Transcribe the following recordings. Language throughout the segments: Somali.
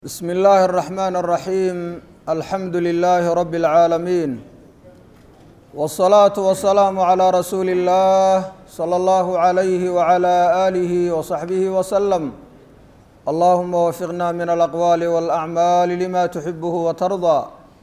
بسم الله الرحمن الرحيم الحمد لله رب العالمين والصلاة والسلام على رسول الله صلى الله عليه وعلى آله وصحبه وسلم اللهم وفقنا من الأقوال والأعمال لما تحبه وترضى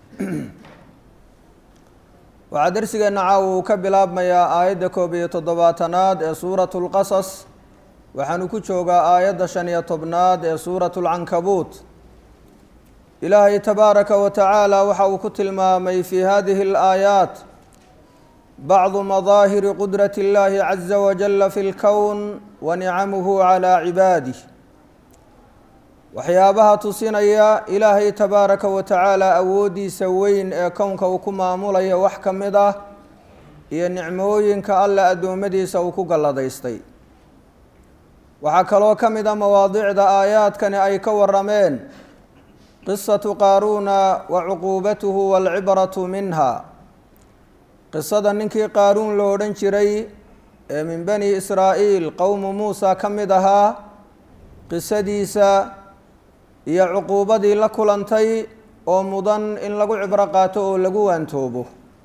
waxaa dersigeena caawa uu ka bilaabmayaa aayadda koob iyo toddobaatanaad ee suuratu lqasas waxaanu ku joogaa aayadda shan iyo tobnaad ee suuratu lcankabuut ilaahay tabaaraka wa tacaala waxa uu ku tilmaamay fi hadihi alaayaat bacdu madaahiri qudrati اllahi caza wajala fi lkown wa nicamuhu calaa cibaadih waxyaabaha tusinaya ilaahay tabaaraka wa tacaala awooddiisa weyn ee kownka uu ku maamulaya wax ka mid ah iyo nicmooyinka alle addoommadiisa uu ku galladaystay waxaa kaloo ka mid a mawaadicda aayaadkani ay ka warameen qisatu qaaruuna wa cuquubatuhu waalcibratu minha qisada ninkii qaaruun lo odhan jiray ee min bani israa'iil qowmu muusa ka mid ahaa qisadiisa iyo cuquubadii la kulantay oo mudan in lagu cibro qaato oo lagu waantoobo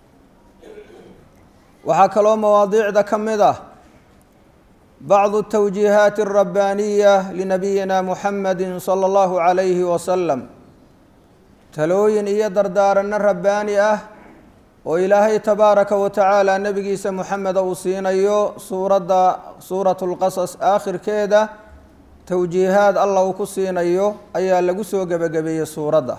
waxaa kaloo mawaadiicda ka mid ah bacdu tawjiihaati alrabbaaniya linabiyina muxamedi sala allahu calayhi wasalam talooyin iyo dardaaranno rabbaani ah oo ilaahay tabaaraka wa tacaala nebigiisa moxameda uu siinayo suuradda suuratu lqasas aakhirkeeda towjiihaad allah uu ku siinayo ayaa lagu soo gebagabeeyey suuradda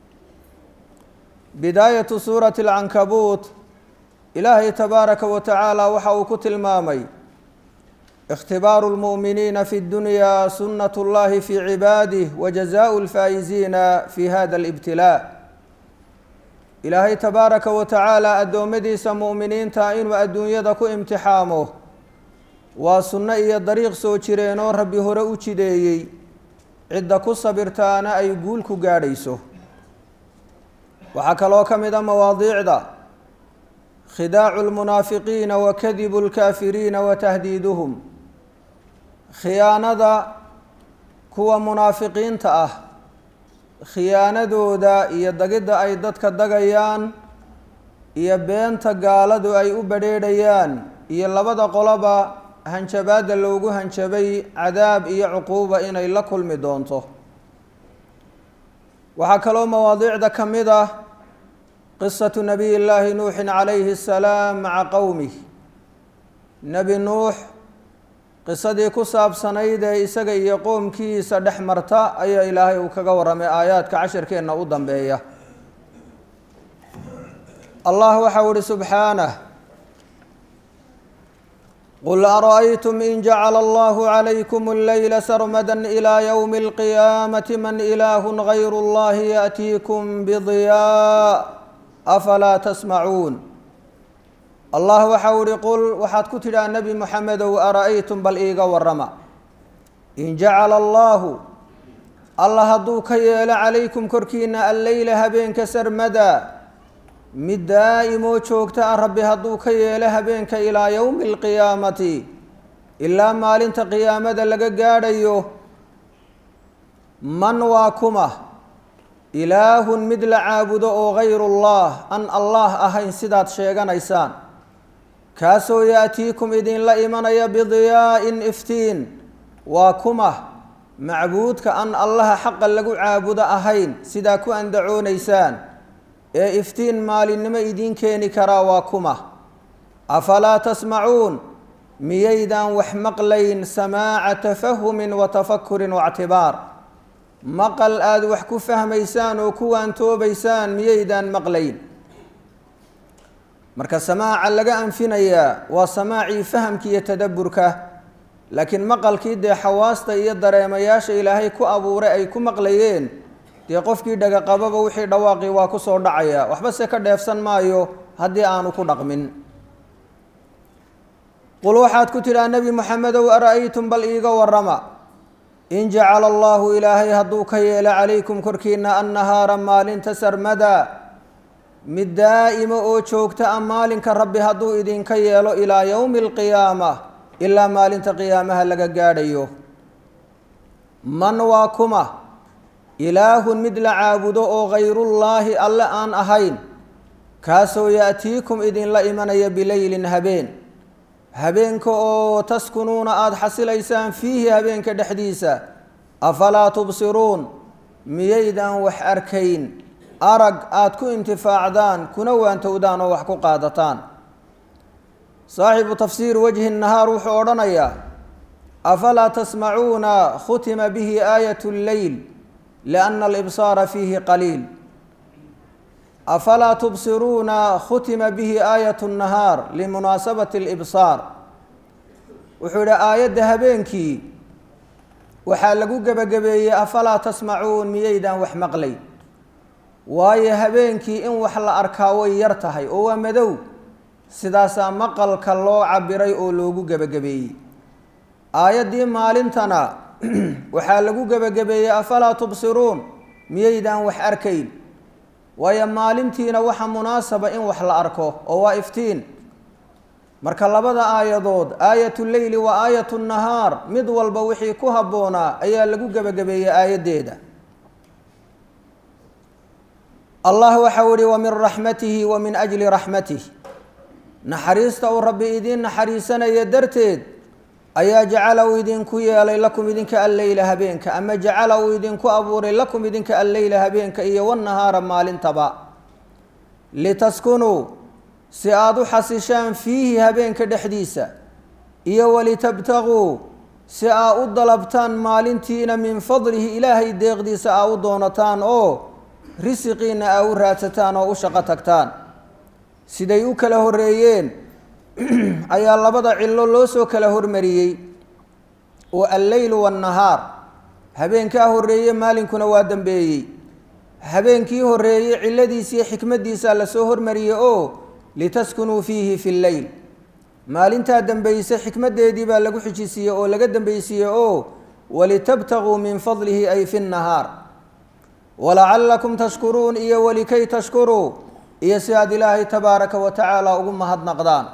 bidaayatu suurati alcankabuut ilaahay tabaaraka wa tacaala waxa uu ku tilmaamay ikhtibaaru lmu'miniina fi ddunyaa sunnat اllahi fi cibaadih wa jazaau lfaa'iziina fi hada alibtilaa ilaahay tabaaraka wa tacaala addoommadiisa mu'miniinta inuu adduunyada ku imtixaamo waa sunno iyo dariiq soo jireenoo rabbi hore u jideeyey cidda ku sabirtaana ay guul ku gaadhayso waxaa kaloo ka mid a mawaadiicda khidaacu lmunaafiqiina wa kadibu lkaafiriina wa tahdiiduhum khiyaanada kuwa munaafiqiinta ah khiyaanadooda iyo dagidda ay dadka dagayaan iyo beenta gaaladu ay u badrheedhayaan iyo labada qoloba hanjabaadda loogu hanjabay cadaab iyo cuquuba inay la kulmi doonto waxaa kaloo mawaadiicda ka mid ah qisatu nabiy llaahi nuuxin calayhi asalaam maca qowmih nebi nuux qisadii ku saabsanayd ee isaga iyo qoomkiisa dhex marta ayaa ilaahay uu kaga warramay aayaadka cashirkeenna u dambeeya allah waxau ihi subxaanah qul ara'aytum in jacala allahu calaykum alleyla sarmadan ilaa yowmi alqiyaamati man ilaahun gayru allahi yaأtiikum bidiyaa afalaa tasmacuun allah waxau ihi qul waxaad ku tidhaha nebi moxamedow ara'aytum bal iiga warrama in jacala allaahu allah hadduu ka yeelo calaykum korkiina alleyla habeenka sarmada mid daa'imoo joogta ah rabbi hadduu ka yeelo habeenka ilaa yowmi alqiyaamati ilaa maalinta qiyaamada laga gaadhayo man waa kuma ilaahun mid la caabudo oo gayruullah an allah ahayn sidaad sheeganaysaan kaasoo yaatiikum idinla imanaya bidiyaa'in iftiin waa kuma macbuudka an allaha xaqa lagu caabudo ahayn sidaa ku andacoonaysaan ee iftiin maalinimo idiin keeni karaa waa kuma afalaa tasmacuun miyaydaan wax maqlayn samaaca tafahumin wa tafakurin waictibaar maqal aada wax ku fahmaysaan oo ku waantoobaysaan miyaydaan maqlayn marka samaaca laga anfinayaa waa samaacii fahamka iyo tadabburka laakiin maqalkii dee xawaasta iyo dareemayaasha ilaahay ku abuuray ay ku maqlayeen dee qofkii dhagaqababa wixii dhawaaqii waa ku soo dhacaya waxba se ka dheefsan maayo haddii aanu ku dhaqmin qul waxaad ku tidhaha nebi moxamedow ara'aytum bal iiga warrama in jacala allaahu ilaahay hadduu ka yeelo calaykum korkiina annahaara maalinta sarmada mid daa'ima oo joogta a maalinka rabbi hadduu idinka yeelo ilaa yowmi alqiyaama ilaa maalinta qiyaamaha laga gaadhayo man waa kuma ilaahun mid la caabudo oo hayrullaahi alle aan ahayn kaasoo ya'tiikum idinla imanaya bileylin habeen habeenka oo taskunuuna aada xasilaysaan fiihi habeenka dhexdiisa afalaa tubsiruun miyaydaan wax arkayn arag aada ku intifaacdaan kuna waantowdaan oo wax ku qaadataan saaxibu tafsiir wajhi nahaar wuxuu odhanayaa afalaa tasmacuuna khutima bihi aayat lleyl lianna alibsaara fiihi qaliil afalaa tubsiruuna khutima bihi aayat nahaar limunaasabati alibsaar wuxuu yihi aayadda habeenkii waxaa lagu gebagabeeyey afalaa tasmacuun miyaydaan wax maqlay waayo habeenkii in wax la arkaa way yar tahay oo waa madow sidaasaa maqalka loo cabiray oo loogu gebagabeeyey aayaddii maalintana waxaa lagu gebagabeeyey afalaa tubsiruun miyaydaan wax arkayn waayo maalintiina waxa munaasaba in wax la arko oo waa iftiin marka labada aayadood aayat leyli wa aayat nahaar mid walba wixii ku habboonaa ayaa lagu gebagabeeyey aayaddeeda allah waxau ihi wa min raxmatihi wa min ajli raxmatih naxariista uu rabbi idiin naxariisanaya darteed ayaa jacala uu idinku yeelay lakum idinka alleyla habeenka ama jacala uu idinku abuuray lakum idinka alleyla habeenka iyo wanahaara maalintaba litaskunuu si aada u xasishaan fiihi habeenka dhexdiisa iyo walitabtaguu si aa u dalabtaan maalintiina min fadlihi ilaahay deeqdiisa aa u doonataan oo risiqiina aa u raadsataan oo u shaqo tagtaan siday u kala horreeyeen ayaa labada cillo loo soo kala hormariyey oo alleylu waannahaar habeenkaa horreeye maalinkuna waa dambeeyey habeenkii horreeyey cilladiisiiyo xikmaddiisaa lasoo hormariyey oo litaskunuu fiihi fi lleyl maalintaa dambayse xikmaddeedii baa lagu xijisiiyey oo laga dambaysiiyey oo walitabtaguu min fadlihi ay fi nnahaar walacallakum tashkuruun iyo walikay tashkuruu iyo si aad ilaahay tabaaraka wa tacaala ugu mahadnaqdaan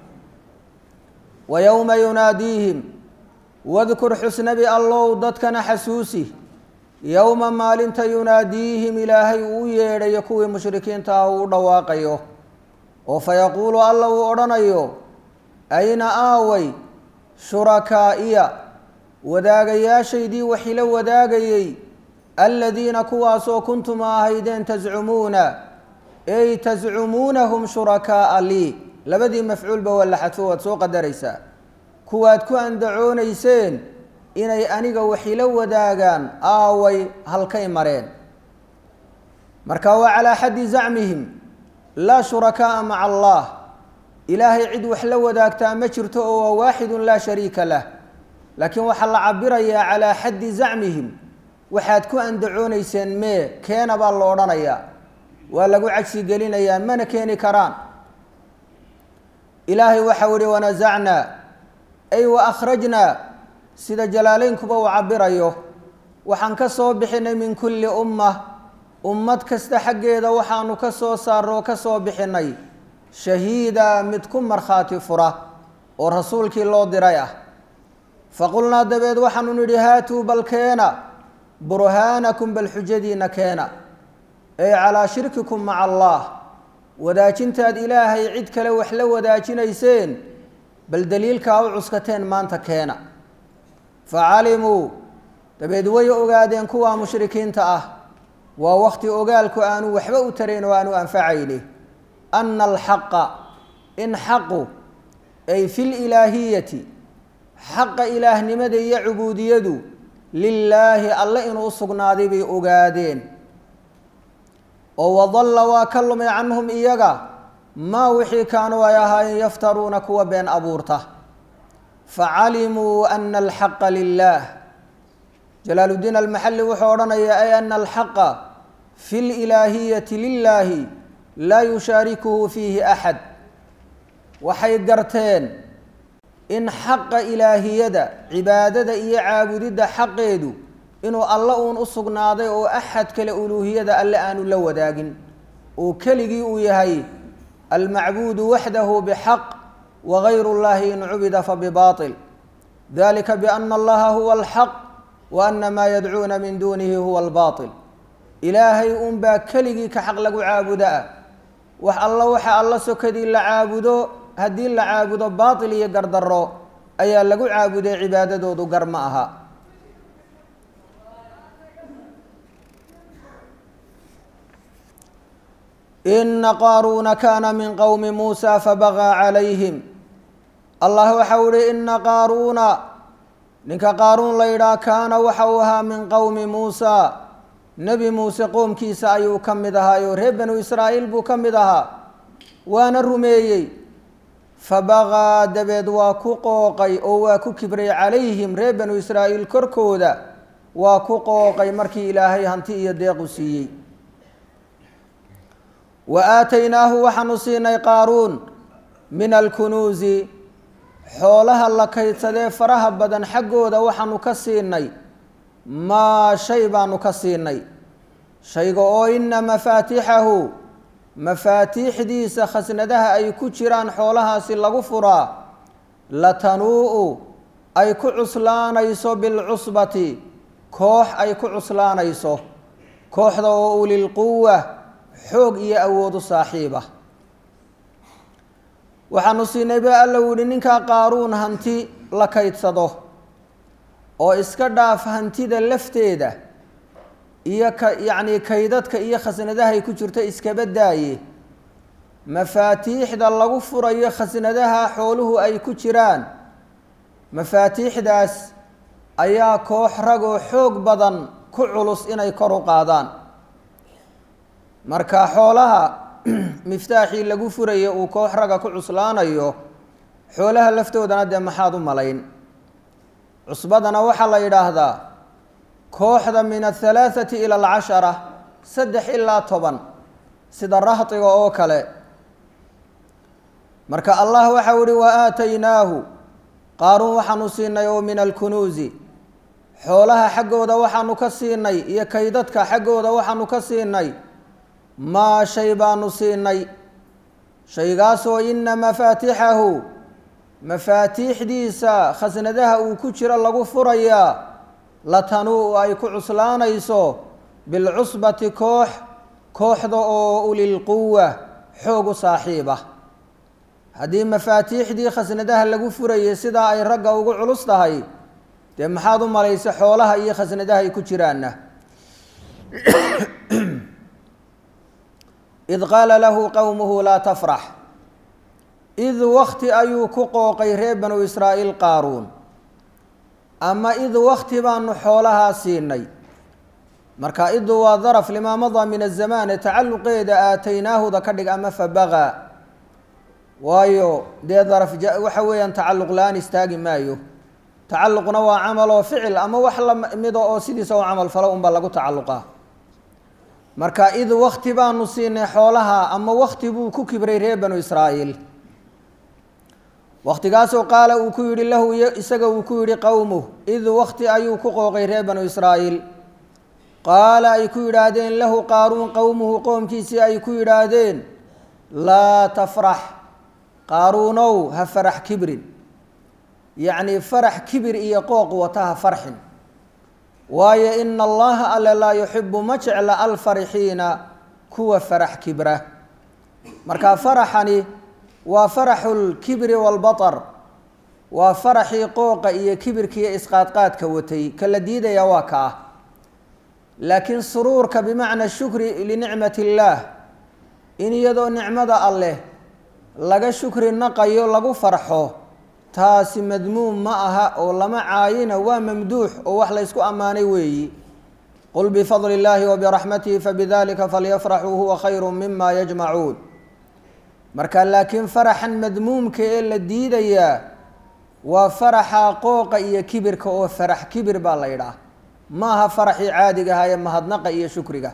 wa yowma yunaadiihim wadkur xusnabi allow dadkana xasuusi yowma maalinta yunaadiihim ilaahay uu u yeedhayo kuwii mushrikiinta ah uu u dhawaaqayo oo fayaquulu alla uu odhanayo ayna aaway shurakaa'iya wadaagayaashaydii waxila wadaagayey aladiina kuwaasoo kuntum ahaydeen tascumuuna ey tascumuunahum shurakaa'a lii labadii mafcuulba waa la xadfo waad soo qadaraysaa kuwaad ku andacoonayseen inay aniga waxila wadaagaan aaway halkay mareen marka waa calaa xaddi zacmihim laa shurakaa'a maca allah ilaahay cid wax la wadaagtaa ma jirto oo waa waaxidun laa shariika lah laakiin waxaa la cabirayaa calaa xaddi zacmihim waxaad ku andacoonayseen mee keena baa lo odhanayaa waa lagu cagsi gelinayaa mana keeni karaan ilaahay waxau ihi wanasacnaa ay wa akhrajnaa sida jalaaleynkuba uu cabirayo waxaan ka soo bixinay min kulli umma ummad kasta xaggeeda waxaanu ka soo saarno ka soo bixinay shahiida mid ku markhaati fura oo rasuulkii loo diray ah faqulnaa dabeed waxaanu nidhi haatuu bal keena burhaanakum bal xujadiina keena ey calaa shirkikum maca allah wadaajintaad ilaahay cid kale wax la wadaajinayseen bal daliilkaa u cuskateen maanta keena fa calimuu dabeed way ogaadeen kuwaa mushrikiinta ah waa wakti ogaalku aanu waxba u tarayn oo aanu anfacayni ana alxaqa in xaqu ay fi lilaahiyati xaqa ilaahnimada iyo cubuudiyadu lilaahi alle inuu u sugnaaday bay ogaadeen oo wadalla waa ka lumay canhum iyaga maa wixii kaanuu ay ahaayeen yaftaruuna kuwa been abuurta facalimuu ana alxaqa lilaah jalaaluddiin almaxalli wuxuu odhanayaa ay ana alxaqa fi lilaahiyati lilaahi laa yushaarikuhu fiihi axad waxay garteen in xaqa ilaahiyada cibaadada iyo caabudidda xaqeedu inuu alle uun u sugnaaday oo axad kale uluuhiyada alle aanu la wadaagin uu keligii uu yahay almacbuudu waxdahu bxaq wagayru اllahi in cubida fabibaaطil dalika biana allaha huwa alxaq wa ana maa yadcuuna min duunihi huwa albaatil ilaahay unbaa keligii ka xaq lagu caabudo ah wax alla waxa alla sokadii la caabudo haddii la caabudo baatil iyo gardarro ayaa lagu caabuday cibaadadoodu gar ma aha ina qaaruuna kaana min qowmi muusa fabagaa calayhim allah waxau ihi ina qaaruuna ninka qaaruun la yidhaah kaana waxa uu ahaa min qowmi muusa nebi muuse qoomkiisa ayuu ka mid ahaayoo reer banu israa'iil buu ka mid ahaa waana rumeeyey fabagaa dabeed waa ku qooqay oo waa ku kibray calayhim reer banu israa'iil korkooda waa ku qooqay markii ilaahay hanti iyo deequ siiyey wa aataynaahu waxaanu siinay qaaruun min alkunuusi xoolaha la kaydsadee faraha badan xaggooda waxaanu ka siinay maa shay baanu ka siinay shayga oo ina mafaatixahu mafaatiixdiisa khasnadaha ay ku jiraan xoolahaasi lagu furaa latanuu-u ay ku cuslaanayso bilcusbati koox ay ku cuslaanayso kooxda oo ulilquwa xoog iyo awoodu saaxiiba waxaanu siinay ba alla u yihi ninkaa qaaruun hanti la kaydsado oo iska dhaaf hantida lafteeda iyo ka yacnii kaydadka iyo khasnadahay ku jirto iskaba daaye mafaatiixda lagu furayo khasnadaha xooluhu ay ku jiraan mafaatiixdaas ayaa koox ragoo xoog badan ku culus inay kor u qaadaan marka xoolaha miftaaxii lagu furaya uu koox raga ku cuslaanayo xoolaha laftoodana dee maxaad u malayn cusbadana waxaa la yidhaahdaa kooxda min athalaathati ila alcashara saddex ilaa toban sida rahdiga oo kale marka allah waxau ihi wa aataynaahu qaaruun waxaanu siinay oo min alkunuusi xoolaha xaggooda waxaanu ka siinay iyo kaydadka xaggooda waxaanu ka siinay maa shay baanu siinay shaygaasoo ina mafaatixahu mafaatiixdiisa khasnadaha uu ku jiro lagu furayaa latanuu ay ku cuslaanayso bilcusbati koox kooxda oo ulilquwa xoog u saaxiiba haddii mafaatiixdii khasnadaha lagu furayay sidaa ay ragga ugu culus tahay dee maxaad u malaysa xoolaha iyo khasnadaha ay ku jiraanna id qaala lahu qowmuhu laa tafrax id wakti ayuu ku qooqay reer banu israa'iil qaaruun ama id wakti baanu xoolahaa siinay marka idu waa daraf limaa madaa min azamaane tacalluqeeda aataynaahuda ka dhig ama fabagaa waayo dee daraf waxa weeyaan tacalluq la-aan istaagi maayo tacalluqna waa camal oo ficil ama wax lamida oo sidiisa u camal falo unba lagu tacalluqaa marka id wakti baanu siinay xoolaha ama wakti buu ku kibray reer banu israa'iil waktigaasoo qaala uu ku yidhi lahu isaga uu ku yidhi qowmuh id wakti ayuu ku qooqay reer banu israa'iil qaala ay ku yidhaahdeen lahu qaaruun qowmuhu qoomkiisii ay ku yidhaahdeen laa tafrax qaaruunow ha farax kibrin yacnii farax kibir iyo qooq wata ha farxin waayo ina allaha alle laa yuxibu ma jecla alfarixiina kuwa farax kibra marka faraxani waa faraxu lkibri waalbatar waa faraxii qooqa iyo kibirkiiyo isqaadqaadka watay ka la diidaya waa ka ah laakiin suruurka bimacna shukri linicmati illaah in iyadoo nicmada alleh laga shukri naqayo lagu farxo taasi madmuum ma aha oo lama caayina waa mamduux oo wax laysku ammaanay weeyi qul bifadli illaahi wabiraxmatihi fabidalika falyafraxuu huwa khayru mima yajmacuun marka laakiin faraxan madmuumka ee la diidayaa waa faraxa qooqa iyo kibirka oo farax kibir baa la yidhaah ma aha faraxii caadiga ahaa ee mahadnaqa iyo shukriga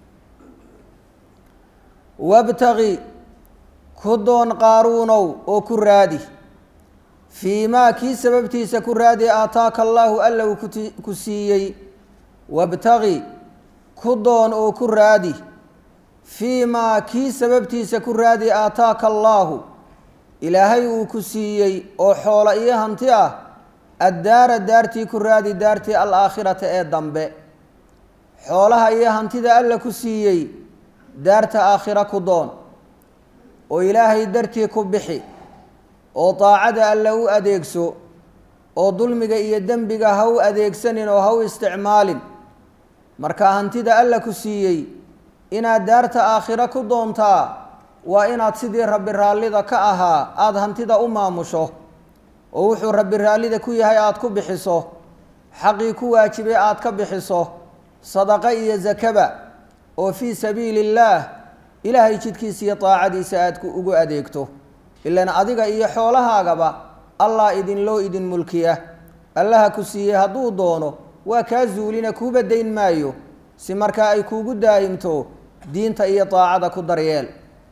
wabtagi ku doon qaaruunow oo ku raadi fii maa kii sababtiisa ku raadi aataaka allaahu alla uu ku siiyey wabtagi ku doon oo ku raadi fii maa kii sababtiisa ku raadi aataaka allaahu ilaahay uu ku siiyey oo xoolo iyo hanti ah addaara daartii ku raadi daartii alaakhirata ee dambe xoolaha iyo hantida alla ku siiyey daarta aakhira ku doon oo ilaahay dartii ku bixi oo daacada alla u adeegso oo dulmiga iyo dembiga ha u adeegsanin oo ha u isticmaalin marka hantida alla ku siiyey inaad daarta aakhiro ku doontaa waa inaad sidii rabbi raallida ka ahaa aada hantida u maamusho oo wuxuu rabbi raallida ku yahay aada ku bixiso xaqii ku waajibay aada ka bixiso sadaqo iyo zakaba oo fii sabiili illaah ilaahay jidkiisa iyo daacadiisa aada ugu adeegto ilan adiga iyo xoolahaagaba allah idinloo idin mulkiya allaha ku siiyey hadduu doono waa kaa zuulina kuuba dayn maayo si markaa ay kuugu daa'imto diinta iyo daacada ku daryeel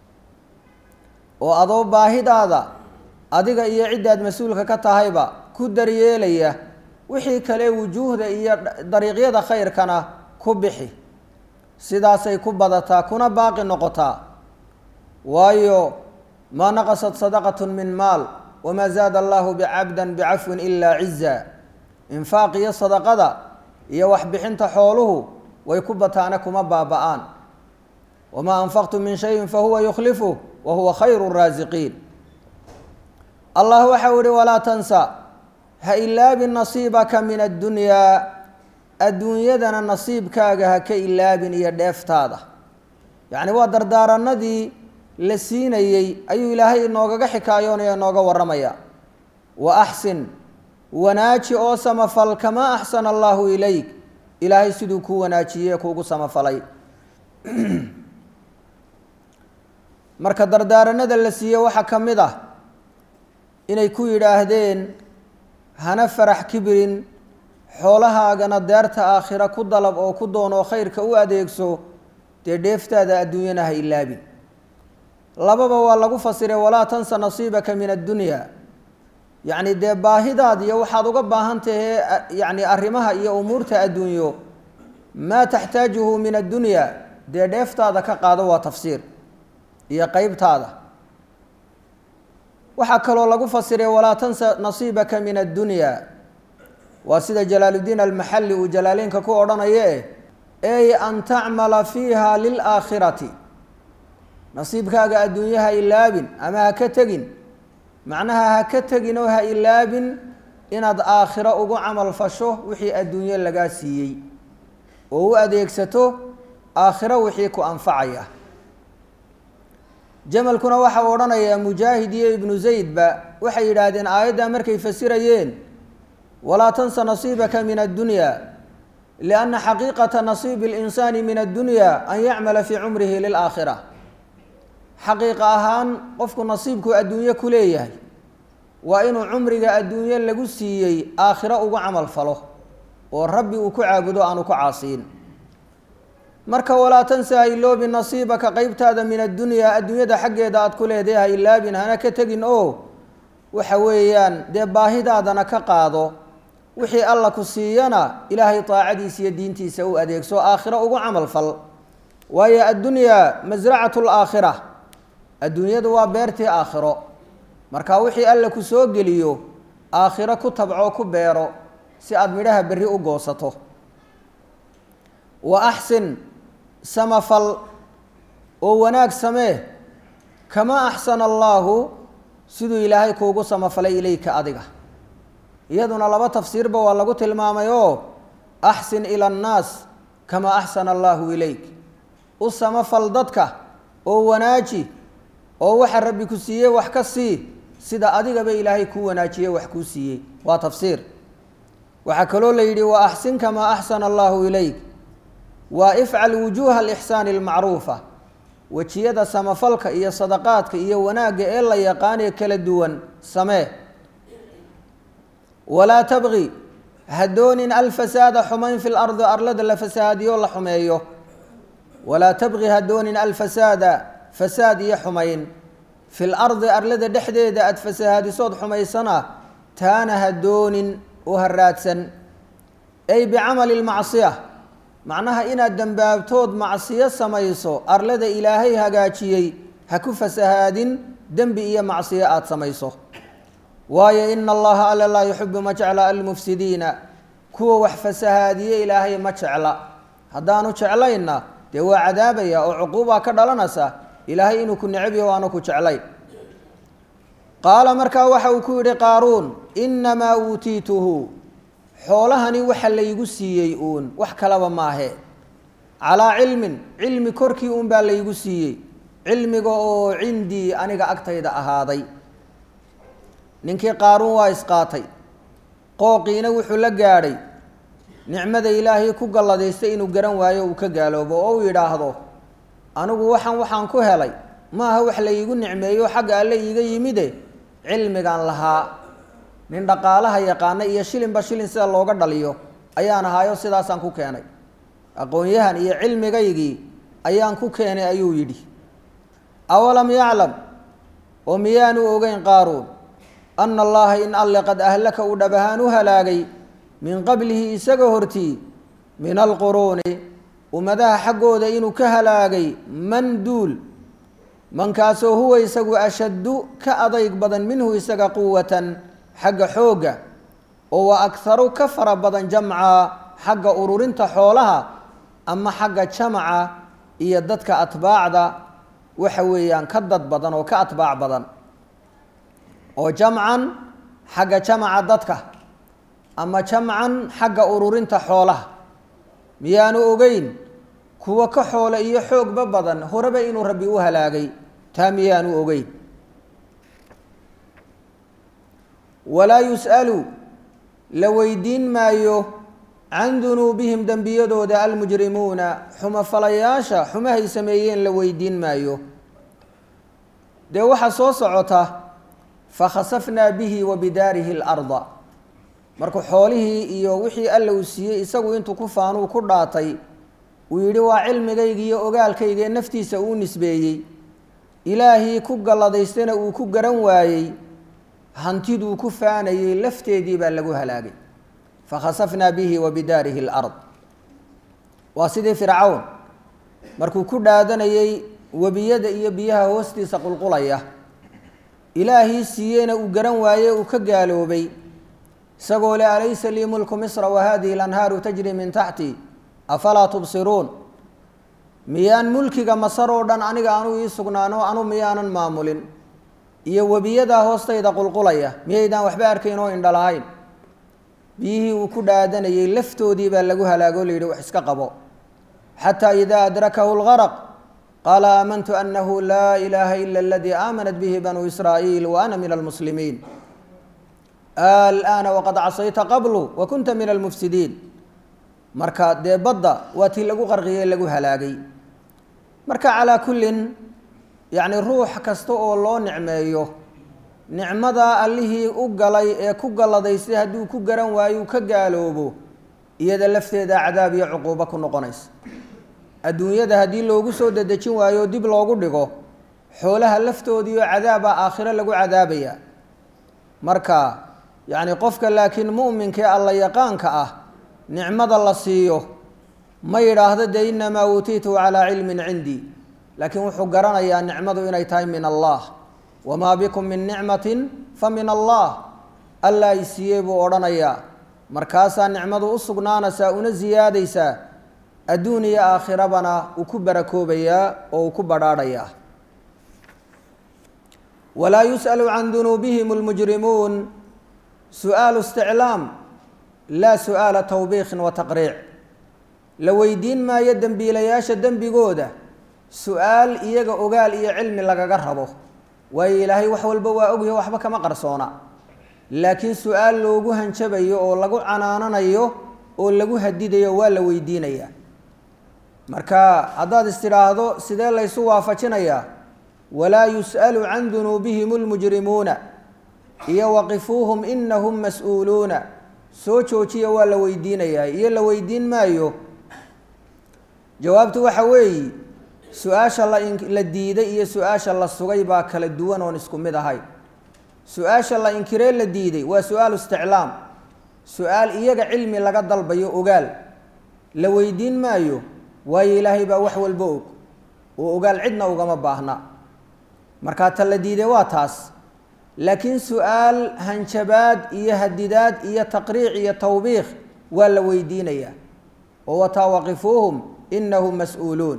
oo adoo baahidaada adiga iyo ciddaad mas-uulka ka tahayba ku daryeelaya wixii kale wujuuhda iyo dariiqyada khayrkana ku bixi sidaasay ku badataa kuna baaqi noqotaa waayo maa naqasat sadaqat min maal wamaa zaada allahu bicabda bicafwin ilaa ciza infaaq iyo sadaqada iyo waxbixinta xooluhu way ku bataana kuma baaba-aan wamaa anfaqtum min shayin fahuwa yukhlifu wa huwa khayru raasiqiin allah waxau ihi walaa tansa ha ilaabin nasiibaka min addunyaa adduunyadana nasiibkaaga ha ka ilaabin iyo dheeftaada yacni waa dardaaranadii la siinayey ayuu ilaahay inoogaga xikaayoonaya inooga warramaya wa axsin wanaaji oo samafal kamaa axsana allaahu ilayk ilaahay siduu kuu wanaajiyey kuugu samafalay marka dardaaranada la siiyey waxaa ka mid ah inay ku yidhaahdeen hana farax kibirin xoolahaagana deerta aakhira ku dalab oo ku doonoo khayrka u adeegso dee dheeftaada adduunyana ha ilaabin lababa waa lagu fasiray walaa tansa nasiibaka min addunya yacni dee baahidaad iyo waxaad uga baahan tahee yacni arrimaha iyo umuurta adduunyo maa taxtaajuhu min addunya dee dheeftaada ka qaado waa tafsiir iyo qeybtaada waxaa kaloo lagu fasiray walaa tansa nasiibaka min addunya waa sida jalaaluddiin almaxalli uu jalaaleynka ku odhanaye ey an tacmala fiiha lilaakhirati nasiibkaaga adduunye ha ilaabin ama ha ka tegin macnaha ha ka tegin oo ha ilaabin inaad aakhiro ugu camal fasho wixii adduunye lagaa siiyey oo u adeegsato aakhiro wixii ku anfacaya jamalkuna waxa uu odhanayaa mujaahid iyo ibnu zaydba waxay yidhaahdeen aayaddaa markay fasirayeen walaa tansa nasiibaka min addunya lianna xaqiiqata nasiibi اlinsaani min addunya an yacmala fii cumrihi lilaakhira xaqiiqa ahaan qofku nasiibku adduunye ku leeyahay waa inuu cumriga adduunye lagu siiyey aakhiro ugu camal falo oo rabbi uu ku caabudo aanu ku caasiin marka walaa tansa ha iloobin nasiibaka qeybtaada min addunyaa adduunyada xaggeeda aada ku leedahay ha ilaabin hana ka tegin oo waxa weeyaan dee baahidaadana ka qaado wixii alla ku siiyana ilaahay daacadiisa iyo diintiisa u adeegso aakhiro ugu camal fal waayo addunyaa masracatu laakhira adduunyadu waa beertii aakhiro marka wixii alla ku soo geliyo aakhiro ku tabco ku beero si aada midhaha berri u goosato wa axsin samafal oo wanaag samee kamaa axsana allaahu siduu ilaahay kuugu samafalay ilayka adiga iyaduna laba tafsiirba waa lagu tilmaamay oo axsin ila annaas kamaa axsana allaahu ilayk u samafal dadka oo wanaaji oo waxa rabbi ku siiyey wax ka sii sida adigaba ilaahay kuu wanaajiyey wax kuu siiyey waa tafsiir waxaa kaloo la yidhi wa axsin kamaa axsana allaahu ilayk waa ifcal wujuuha alixsaani almacruufa wejiyada samafalka iyo sadaqaadka iyo wanaagga ee la yaqaanee kala duwan samee walaa tabqi ha doonin alfasaada xumayn fi lardi arlada la fasahaadiyo la xumeeyo walaa tabqi ha doonin alfasaada fasaad iyo xumayn fi lardi arlada dhexdeeda aada fasahaadisood xumaysana taana ha doonin oo ha raadsan ay bicamali lmacsiya macnaha inaad dembaabtood macsiyo samayso arlada ilaahay hagaajiyey ha ku fasahaadin dembi iyo macsiyo aada samayso waayo ina allaha alla laa yuxibu ma jecla almufsidiina kuwa wax fasahaadiye ilaahay ma jecla haddaanu jeclaynna dee waa cadaabaya oo cuquubaa ka dhalanaysa ilaahay inuu ku necbiyo waanu ku jeclayn qaala markaa waxa uu ku yidhi qaaruun inamaa uutiituhu xoolahani waxa laygu siiyey uun wax kalaba maahe calaa cilmin cilmi korkii uun baa laygu siiyey cilmiga oo cindii aniga agtayda ahaaday ninkii qaaruun waa isqaatay qooqiina wuxuu la gaadhay nicmada ilaahay ku galladaystay inuu garan waayo uu ka gaaloobo oo uu yidhaahdo anigu waxaan waxaan ku helay maaha wax laygu nicmeeyo xagga alle iiga yimide cilmigaan lahaa nin dhaqaalaha yaqaana iyo shilinba shilin sida looga dhaliyo ayaan ahaayo sidaasaan ku keenay aqoon-yahan iyo cilmigaygii ayaan ku keenay ayuu yidhi awalam yaclam oo miyaanu ogeyn qaaruun ana allaha in alle qad ahlaka uu dhab ahaan u halaagay min qablihi isaga hortii min alquruuni ummadaha xaggooda inuu ka halaagay man duul mankaasoo huwa isagu ashaddu ka adayg badan minhu isaga quwatan xagga xoogga oo wa akharu ka fara badan jamca xagga ururinta xoolaha ama xagga jamaca iyo dadka atbaacda waxa weeyaan ka dad badan oo ka atbaac badan oo jamcan xagga jamaca dadka ama jamcan xagga ururinta xoolaha miyaanu ogeyn kuwa ka xoole iyo xoogba badan horeba inuu rabbi u halaagay taa miyaanu ogeyn walaa yus'alu la weydiin maayo can dunuubihim dembiyadooda almujrimuuna xumafalayaasha xumahay sameeyeen la weydiin maayo dee waxaa soo socota fakhasafnaa bihi wa bidaarihi اlarda markuu xoolihii iyo wixii alla uu siiyey isagu intuu ku faanuu ku dhaatay uu yidhi waa cilmigayga iyo ogaalkayga ee naftiisa uu nisbeeyey ilaahii ku galladaystana uu ku garan waayey hantiduu ku faanayey lafteedii baa lagu halaagay fakhasafnaa bihi wa bidaarihi اlard waa sidii fircawn markuu ku dhaadanayey webiyada iyo biyaha hoostiisa qulqulaya ilaahii siiyeyna uu garan waaye uu ka gaaloobay isagoo le alaysa lii mulku misra wa hadihi اlanhaaru tajri min taxti afalaa tubsiruun miyaan mulkiga masar oo dhan aniga anuu ii sugnaano anu miyaanan maamulin iyo webiyadaa hoostayda qulqulaya miyaydaan waxba arkayn oo indha lahayn biyihii uu ku dhaadanayey laftoodii baa lagu halaago la yidhi wax iska qabo xataa idaa adrakahu اlgarq qaala aamantu anahu laa ilaaha ila aladii aamanat bihi banuu israa'iil wa ana min almuslimiin alana waqad casayta qablu wa kunta min almufsidiin marka dee badda waa tii lagu qarqiyey lagu halaagay marka calaa kullin yacni ruux kasta oo loo nicmeeyo nicmadaa allihii u galay ee ku galladaystay hadduu ku garan waayo ka gaaloobo iyada lafteeda cadaab iyo cuquubo ku noqonaysa adduunyada haddii loogu soo dedejin waayo dib loogu dhigo xoolaha laftoodiioo cadaaba aakhiro lagu cadaabaya marka yacni qofka laakiin mu'minkaee alla yaqaanka ah nicmada la siiyo ma yidhaahdo dee inamaa uutiitu calaa cilmin cindii laakiin wuxuu garanayaa nicmadu inay tahay min allah wamaa bikum min nicmatin fa min allah allaa i siiyey buu odhanayaa markaasaa nicmadu u sugnaanaysaa una siyaadaysaa adduun iyo aakhirabana uu ku barakoobayaa oo uu ku badhaadhayaa walaa yus'alu can dunuubihim اlmujrimuun su'aalu isticlaam laa su'aala tawbiikin wa taqriic la weydiin maayo dembiilayaasha dembigooda su-aal iyaga ogaal iyo cilmi lagaga rabo waayo ilaahay wax walba waa ogyaho waxba kama qarsoona laakiin su-aal loogu hanjabayo oo lagu canaananayo oo lagu hadidayo waa la weydiinayaa marka haddaad istidhaahdo sidee laysu waafajinayaa walaa yus'alu can dunuubihim اlmujrimuuna iyo waqifuuhum inahum mas-uuluuna soo joojiya waa la weydiinayaa iyo la weydiin maayo jawaabtu waxa weeyi su-aasha la diiday iyo su-aasha la sugay baa kala duwan oon isku mid ahay su-aasha la inkiree la diiday waa su-aalu isticlaam su-aal iyaga cilmi laga dalbayo ogaal la weydiin maayo waayo ilaahay baa wax walba og oo ogaal cidna ugama baahna markaa ta la diiday waa taas laakiin su-aal hanjabaad iyo hadidaad iyo taqriic iyo tawbiikh waa la weydiinayaa oo wataa waqifuuhum inahum mas-uuluun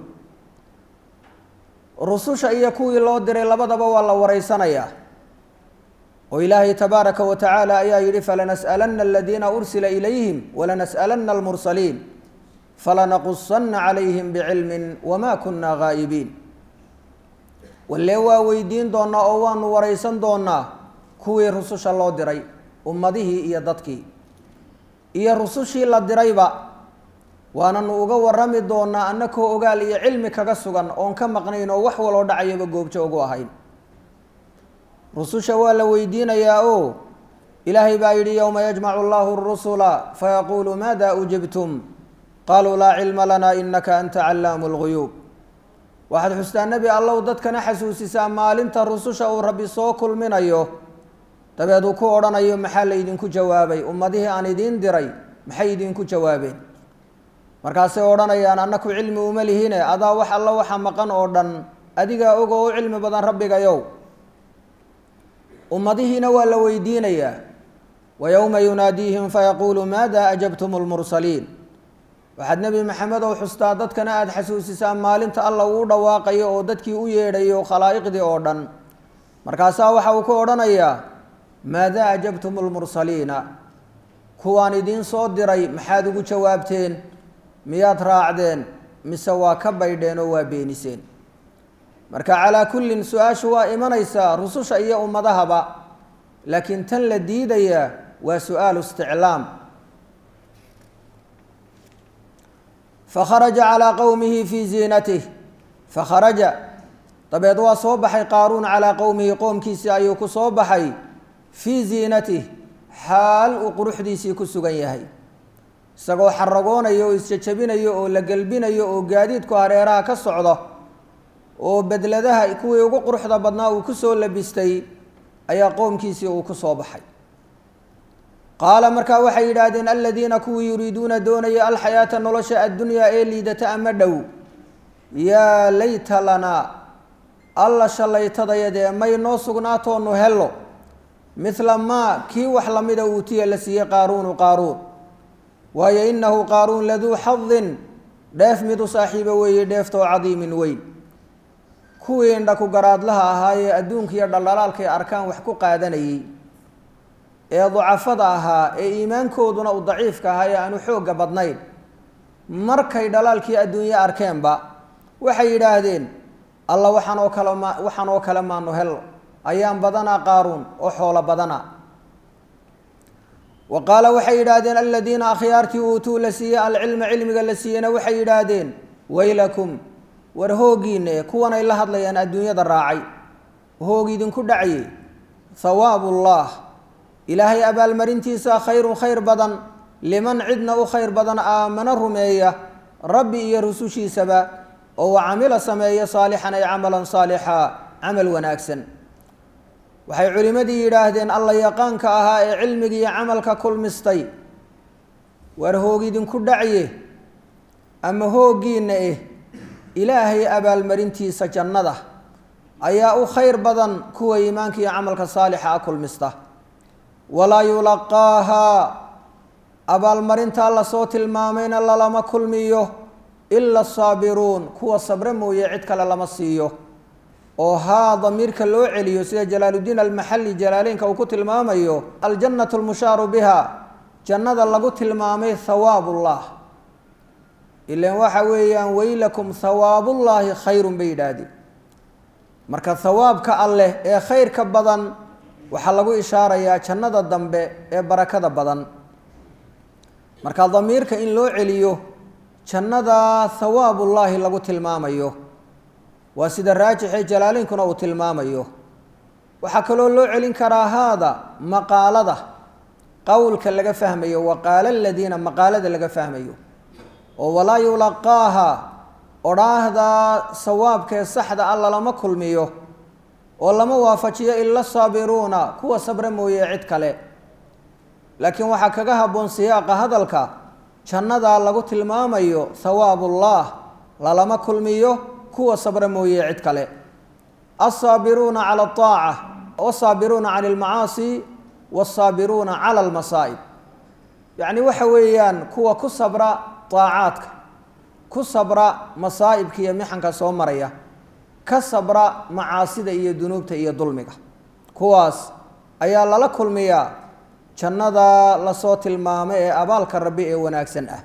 rususha iyo kuwii loo diray labadaba waa la wareysanayaa oo ilaahay tabaaraka wa tacaala ayaa yidhi falanas'alanna aladiina ursila ilayhim walanas'alanna almursaliin falanaqusanna calayhim bicilmin wama kunna gaa'ibiin walle waa weydiin doonaa oo waanu wareysan doonaa kuwii rususha loo diray ummadihii iyo dadkii iyo rusushii la dirayba waananu uga warami doonaa annakoo ogaal iyo cilmi kaga sugan oon ka maqnayn oo wax waloo dhacayaba goobjo ugu ahayn rususha waa la weydiinayaa o ilaahay baa yidhi yowma yajmacu allahu arusula fayaquulu maada ujibtum qaluu laa cilma lana inaka anta callaamu lguyuub waxaad xustaa nebi allow dadkana xasuusisaa maalinta rususha uu rabbi soo kulminayo dabeed uu ku odhanayo maxaa laydinku jawaabay ummadihii aan idiin diray maxay idinku jawaabeen markaasay odhanayaan annaku cilmi uma lihine adaa wax alla waxa maqan oo dhan adigaa og oo u cilmi badan rabbigayow ummadihiina waa la weydiinayaa wa yowma yunaadiihim fayaquulu maada ajabtum lmursaliin waxaad nebi maxamed ow xustaa dadkana aada xasuusisaa maalinta alla uu dhawaaqayo oo dadkii u yeedhayo khalaa'iqdii oo dhan markaasaa waxa uu ku odhanayaa maada ajabtum lmursaliina kuwaan idiin soo diray maxaad ugu jawaabteen miyaad raacdeen mise waa ka baydheen oo waa beeniseen marka calaa kullin su-aashu waa imanaysaa rususha iyo ummadahaba laakiin tan la diidayaa waa su-aalu isticlaam fakharaja calaa qowmihi fii ziinatih fakharaja dabeed waa soo baxay qaaruun calaa qowmihi qoomkiisii ayuu ku soo baxay fii ziinatih xaal uu quruxdiisii ku sugan yahay isagoo xaragoonayo oo isjajabinayo oo la gelbinayo oo gaadiidku hareeraha ka socdo oo bedladaha kuwii ugu quruxda badnaa uu ku soo labistay ayaa qoomkiisii uu ku soo baxay qaala markaa waxay yidhaahdeen aladiina kuwii yuriiduuna doonaya alxayaata nolosha addunyaa ee liidata ama dhow yaa layta lanaa alla shallaytadayadee may noo sugnaatoonu hello midla maa kii wax lamida uutiya la siiyey qaaruunu qaaruun waayo innahu qaaruun laduu xadin dheef mid u saaxiibo weeye dheeftoo cadiimin weyn kuwii indhaku garaadlaha ahaayee adduunka iyo dhaldhalaalkay arkaan wax ku qaadanayey ee ducafada ahaa ee iimaankooduna uu daciifka ahaa ee aanu xoogga badnayn markay dhalaalkii adduunye arkeenba waxay yidhaahdeen alla waxaan oo kale ma waxaan oo kale maanu hel ayaan badanaa qaaruun oo xoolo badana wa qaala waxay yidhaahdeen aladiina akhyaartii uutuu la siiyey alcilma cilmiga la siiyeyna waxay yidhaahdeen waylakum war hoogiine kuwanay la hadlayaan adduunyada raacay hoog idinku dhacaye hawaabullah ilaahay abaalmarintiisa khayrun khayr badan liman cidna u khayr badan aamano rumeeya rabbi iyo rusushiisaba oo wa camila sameeya saalixan ay camalan saalixa camal wanaagsan waxay culimmadii yidhaahdeen alla yaqaanka ahaa ee cilmiga iyo camalka kulmistay war hoog idinku dhacye ama hooggiinna eh ilaahay abaalmarintiisa jannada ayaa u khayr badan kuwa iimaanka iyo camalka saalixa a kulmista walaa yulaqaahaa abaalmarintaa lasoo tilmaamayna lalama kulmiyo ila asaabiruun kuwa sabre mooye cid kale lama siiyo oo haa damiirka loo celiyo sida jalaaluddiin almaxalli jalaaleynka uu ku tilmaamayo aljannatu lmushaaru biha jannada lagu tilmaamay hawaabullah ilan waxa weeyaan weylakum hawaabullaahi khayrun bay yidhaahdeen marka hawaabka alleh ee khayrka badan waxaa lagu ishaarayaa jannada dambe ee barakada badan marka damiirka in loo celiyo jannada hawaabullaahi lagu tilmaamayo waa sida raajixee jalaalaynkuna uu tilmaamayo waxaa kaloo loo celin karaa haada maqaalada qowlka laga fahmayo waqaala aladiina maqaalada laga fahmayo oo walaa yulaqaaha odhaahdaa sawaabkee saxda a lalama kulmiyo oo lama waafajiyo ila saabiruuna kuwa sabre mooye cid kale laakiin waxaa kaga habboon siyaaqa hadalka jannadaa lagu tilmaamayo hawaabullah lalama kulmiyo kuwa sabre mooye cid kale alsaabiruuna cala ataaca wasaabiruuna cani almacaasi wasaabiruuna cala almasaa'ib yacni waxa weeyaan kuwa ku sabra daacaadka ku sabra masaa'ibka iyo mixanka soo maraya ka sabra macaasida iyo dunuubta iyo dulmiga kuwaas ayaa lala kulmiyaa jannada lasoo tilmaamay ee abaalka rabbi ee wanaagsan ah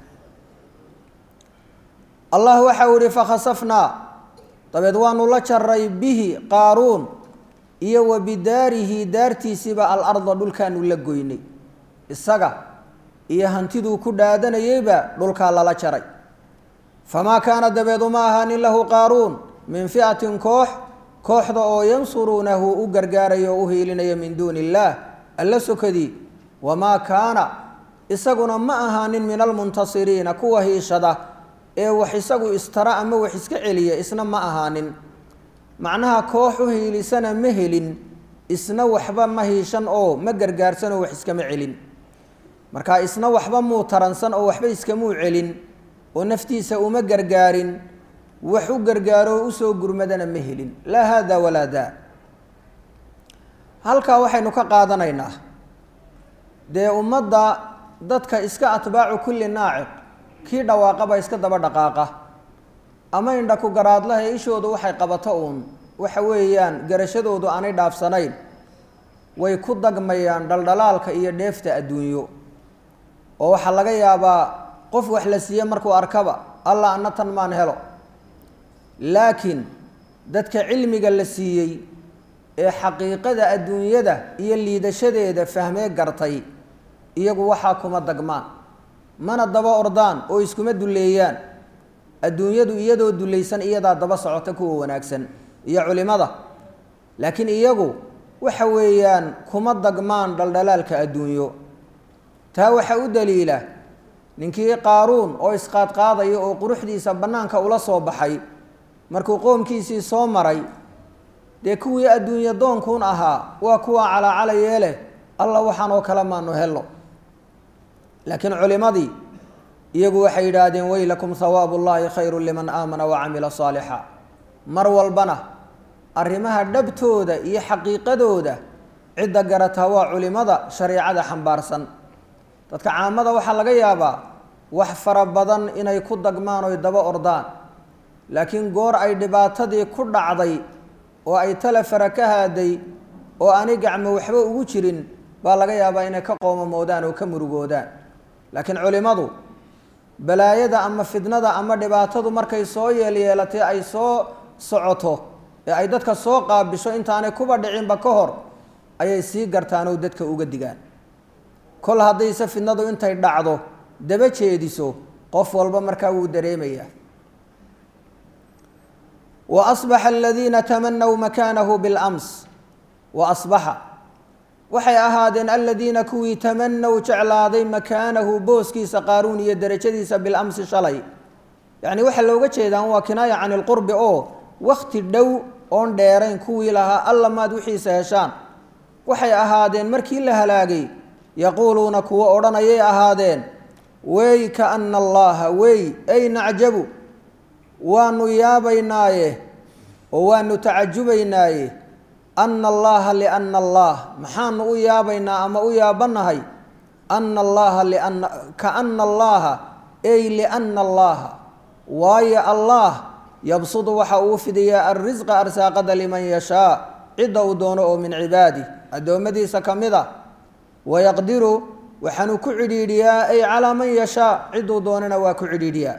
allah waxau ihi fakhasafnaa dabeed waanu la jaray bihi qaaruun iyo wa bidaarihi daartiisiiba alarda dhulkaanu la goynay isaga iyo hantiduu ku dhaadanayeyba dhulkaa lala jaray famaa kaana dabeed uma ahaanin lahu qaaruun min fi'atin koox kooxda oo yansuruunahu u gargaaraya oo u hiilinaya min duuni illaah alla sokadii wamaa kaana isaguna ma ahaanin min almuntasiriina kuwa hiishada ee wax isagu istara ama wax iska celiya isna ma ahaanin macnaha koox u hiilisana ma helin isna waxba ma hiishan oo ma gargaarsan oo wax iskama celin marka isna waxba muu taransan oo waxba iskamuu celin oo naftiisa uma gargaarin wax u gargaaro oo usoo gurmadana ma helin laa haada walaa daa halkaa waxaynu ka qaadanaynaa dee ummadda dadka iska atbaacu kulli naaciq kii dhawaaqaba iska daba dhaqaaqa ama indha ku garaadlaha ishoodu waxay qabato uun waxa weeyaan garashadoodu aanay dhaafsanayn way ku dagmayaan dhaldhalaalka iyo dheefta adduunyo oo waxaa laga yaabaa qof wax la siiye markuu arkaba allah anna tan maan helo laakiin dadka cilmiga la siiyey ee xaqiiqada adduunyada iyo liidashadeeda fahmee gartay iyagu waxaa kuma dagmaan mana daba ordaan oo iskuma dulleeyaan adduunyadu iyadoo dulaysan iyadaa daba socota kuwa wanaagsan iyo culimada laakiin iyagu waxa weeyaan kuma dagmaan dhaldhalaalka adduunyo taa waxaa u daliila ninkii qaaruun oo isqaadqaadaya oo quruxdiisa bannaanka ula soo baxay markuu qoomkiisii soo maray dee kuwii adduunye doonkuun ahaa waa kuwa calaacalayee leh alla waxaan oo kale maanu helno laakiin culimadii iyagu waxay yidhaahdeen weylakum hawaabu llaahi khayru liman aamana wacamila saalixa mar walbana arrimaha dhabtooda iyo xaqiiqadooda cidda garataa waa culimada shareecada xambaarsan dadka caamada waxaa laga yaabaa wax fara badan inay ku dagmaan oy daba ordaan laakiin goor ay dhibaatadii ku dhacday oo ay tale fara ka haaday oo aanay gacmo waxba ugu jirin baa laga yaabaa inay ka qoomamoodaan oo ka murugoodaan laakiin culimmadu balaayada ama fidnada ama dhibaatadu markay soo yeelyeelatay ay soo socoto ee ay dadka soo qaabisho intaanay kuba dhicinba ka hor ayay sii gartaan oo dadka uga digaan kol haddayse fidnadu intay dhacdo daba jeediso qof walba markaa wuu dareemayaa wa asbaxa aladiina tamanaw makaanahu bilams wa asbaxa waxay ahaadeen aladiina kuwii tamanaw jeclaaday makaanahu booskiisa qaaruun iyo derajadiisa bilamsi shalay yacni waxaa looga jeedaan waa kinaaya can ilqurbi oo wakti dhow oon dheerayn kuwii lahaa alla maad wixiisa heshaan waxay ahaadeen markii la halaagay yaquuluuna kuwo odhanayay ahaadeen wey kaana allaha wey ay nacjabu waanu yaabaynaaye oo waanu tacajubaynaaye ana allaha liana allah maxaanu u yaabaynaa ama u yaabanahay ana allaha liana kaana allaha ay liana allaha waayo allah yabsudu waxa uu fidiyaa alrisqa arsaaqada liman yashaa cidda uu doono oo min cibaadih addoommadiisa ka mid a wayaqdiru waxaanu ku cidhiidhiyaa ay calaa man yashaa cidduu doonana waa ku cidhiidhiyaa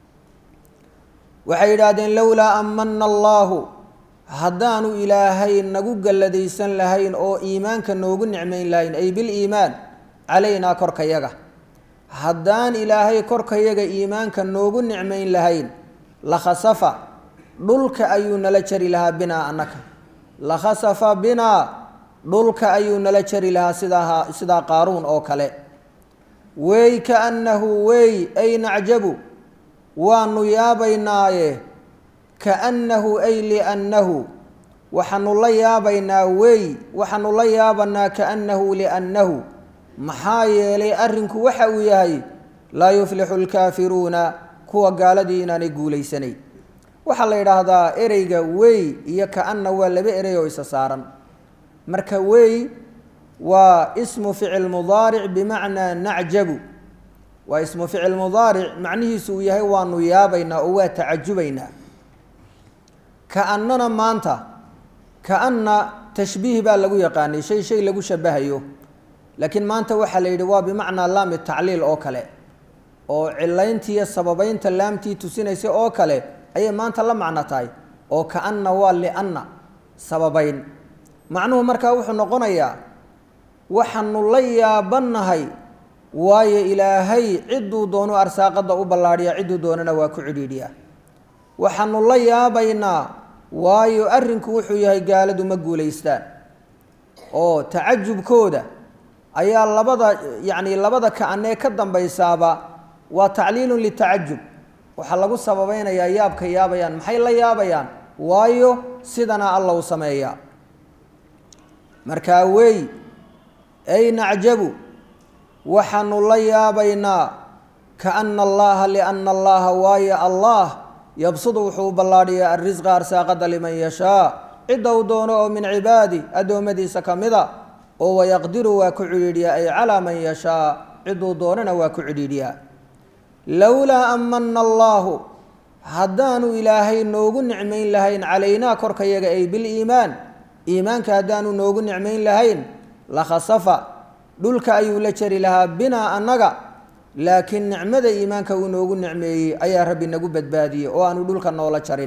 waxay yidhaahdeen lowlaa amana allaahu haddaanu ilaahay nagu galladaysan lahayn oo iimaanka noogu nicmayn lahayn ay biliimaan calaynaa korkayaga haddaan ilaahay korkayaga iimaanka noogu nicmayn lahayn lakhasafa dhulka ayuu nala jari lahaa binaa annaka lakhasafa binaa dhulka ayuu nala jari lahaa sidaa sidaa qaaruun oo kale wey kaannahu wey ay nacjabu waanu yaabaynaaye kaannahu ay liannahu waxaanu la yaabaynaa wey waxaanu la yaabanaa kaannahu liannahu maxaa yeelay arrinku waxa uu yahay laa yuflixu lkaafiruuna kuwa gaaladii inaanay guulaysanayn waxaa la yidhaahdaa ereyga wey iyo kaana waa laba erey oo isa saaran marka wey waa ismu ficil mudaaric bimacnaa nacjabu waa ismu ficil mudaaric macnihiisu uu yahay waanu yaabaynaa oo waa tacajubaynaa kaannana maanta kaanna tashbiih baa lagu yaqaanay shay shay lagu shabahayo laakiin maanta waxaa la yidhi waa bimacnaa laami tacliil oo kale oo cilayntiiyo sababeynta laamtii tusinaysa oo kale ayay maanta la macno tahay oo kaanna waa lianna sababeyn macnuhu markaa wuxuu noqonayaa waxaanu la yaabannahay waayo ilaahay cidduu doono arsaaqadda u ballaadhiyaa cidduu doonana waa ku cidhiidhiyaa waxaanu la yaabaynaa waayo arrinku wuxuu yahay gaaladu ma guulaystaan oo tacajubkooda ayaa labada yacni labada kaanee ka dambaysaaba waa tacliilun litacajub waxaa lagu sababeynayaa yaabka yaabayaan maxay la yaabayaan waayo sidana alla u sameeyaa markaa wey ay nacjabu waxaanu la yaabaynaa kaana allaha liana allaha waayo allah yabsudu wuxuu u ballaadhiyaa arrisqa arsaaqada liman yashaa cidda uu doono oo min cibaadi addoommadiisa ka mida oo wayaqdiru waa ku cidhiidhiyaa ay calaa man yashaa cidduu doonana waa ku cidhiidhiyaa lowlaa amana allaahu haddaanu ilaahay noogu nicmayn lahayn calaynaa korkayaga ay biliimaan iimaanka haddaanu noogu nicmayn lahayn lakhasafa dhulka ayuu la jari lahaa binaa annaga laakiin nicmada iimaanka uu noogu nicmeeyey ayaa rabbi nagu badbaadiyey oo aanu dhulka noola jarin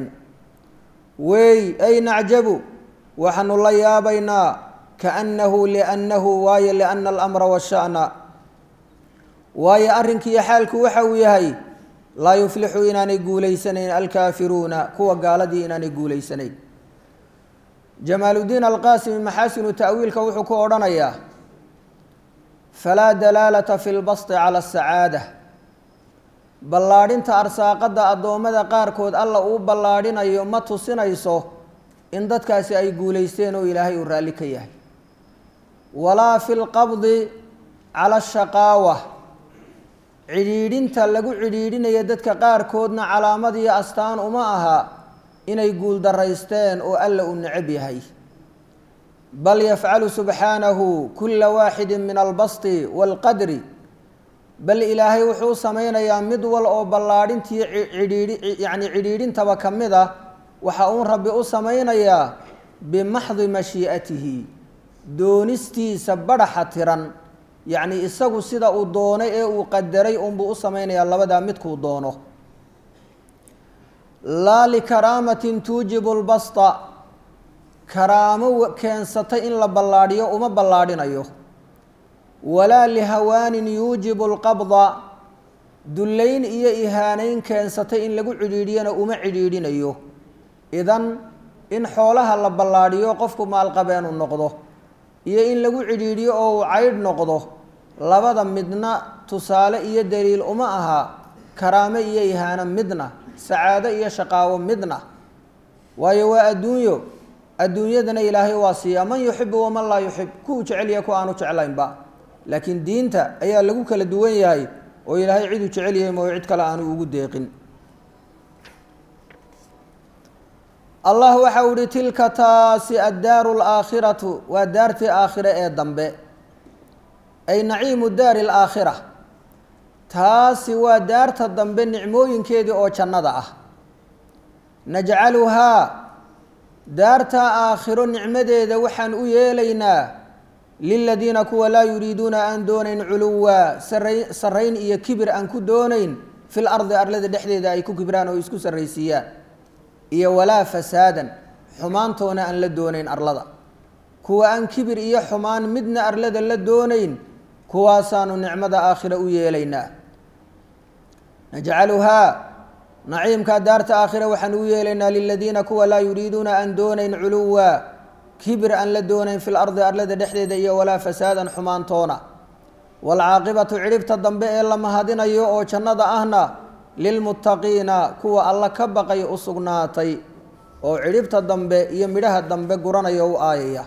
wey ay nacjabu waxaanu la yaabaynaa kaannahu liannahu waayo liana alamra washa'na waayo arrinkiiyo xaalku waxa uu yahay laa yuflixu inaanay guulaysanayn alkaafiruuna kuwa gaaladii inaanay guulaysanayn jamaaludiin alqaasimi maxaasinu ta'wiilka wuxuu ku odhanayaa falaa dalaalata fi lbasti cala asacaada ballaadhinta arsaaqadda addoommada qaarkood alla uu ballaadhinayo ma tusinayso in dadkaasi ay guulaysteen oo ilaahay uu raalli ka yahay walaa fi lqabdi cala ashaqaawa cidhiidhinta lagu cidhiidhinaya dadka qaarkoodna calaamad iyo astaan uma aha inay guuldaraysteen oo alla uu necab yahay bal yafcalu subxaanahu kula waaxidi min albasti waalqadri bal ilaahay wuxuu samaynayaa mid wal oo ballaadhintii cidhiidhi yacni cidhiidhintaba ka mid ah waxa uun rabbi u samaynayaa bimaxdi mashii'atihi doonistiisa badhaxa tiran yacni isagu sida uu doonay ee uu qadaray unbuu u samaynayaa labadaa midkuu doono laa likaraamatin tuujibu lbasta karaamo keensatay in la ballaadhiyo uma ballaadhinayo walaa lihawaanin yuujibu alqabda dullayn iyo ihaanayn keensatay in lagu cidhiidhiyana uma cidhiidhinayo idan in xoolaha la ballaadhiyo qofku maalqabeenu noqdo iyo in lagu cidhiidhiyo oo uu caydh noqdo labada midna tusaale iyo daliil uma aha karaamo iyo ihaano midna sacaado iyo shaqaawo midna waayo waa adduunyo adduunyadana ilaahay waa siiyaa man yuxibu waman laa yuxib kuwu jecelyaha ku aanu jeclaynba laakiin diinta ayaa lagu kala duwan yahay oo ilaahay ciduu jecel yahay mooyo cid kale aanu ugu deeqin allah waxa uu ihi tilka taasi addaaru alaakhiratu waa daartii aakhire ee dambe ay naciimu daari alaakhira taasi waa daarta dambe nicmooyinkeedii oo jannada ah najcaluhaa daartaa aakhiro nicmadeeda waxaan u yeelaynaa liladiina kuwa laa yuriiduuna aan doonayn culuwa saray sarrayn iyo kibir aan ku doonayn fil ardi arlada dhexdeeda ay ku kibraan oo isku sarraysiiyaan iyo walaa fasaadan xumaantoona aan la doonayn arlada kuwa aan kibir iyo xumaan midna arlada la doonayn kuwaasaanu nicmada aakhira u yeelaynaa najcaluhaa naciimkaa daarta aakhira waxaan u yeelaynaa liladiina kuwa laa yuriiduuna aan doonayn culuwa kibir aan la doonayn fil ardi arlada dhexdeeda iyo walaa fasaadan xumaantoona waalcaaqibatu cidhibta dambe ee la mahadinayo oo jannada ahna lilmuttaqiina kuwa alla ka baqay u sugnaatay oo cidhibta dambe iyo midhaha dambe guranaya u aayaya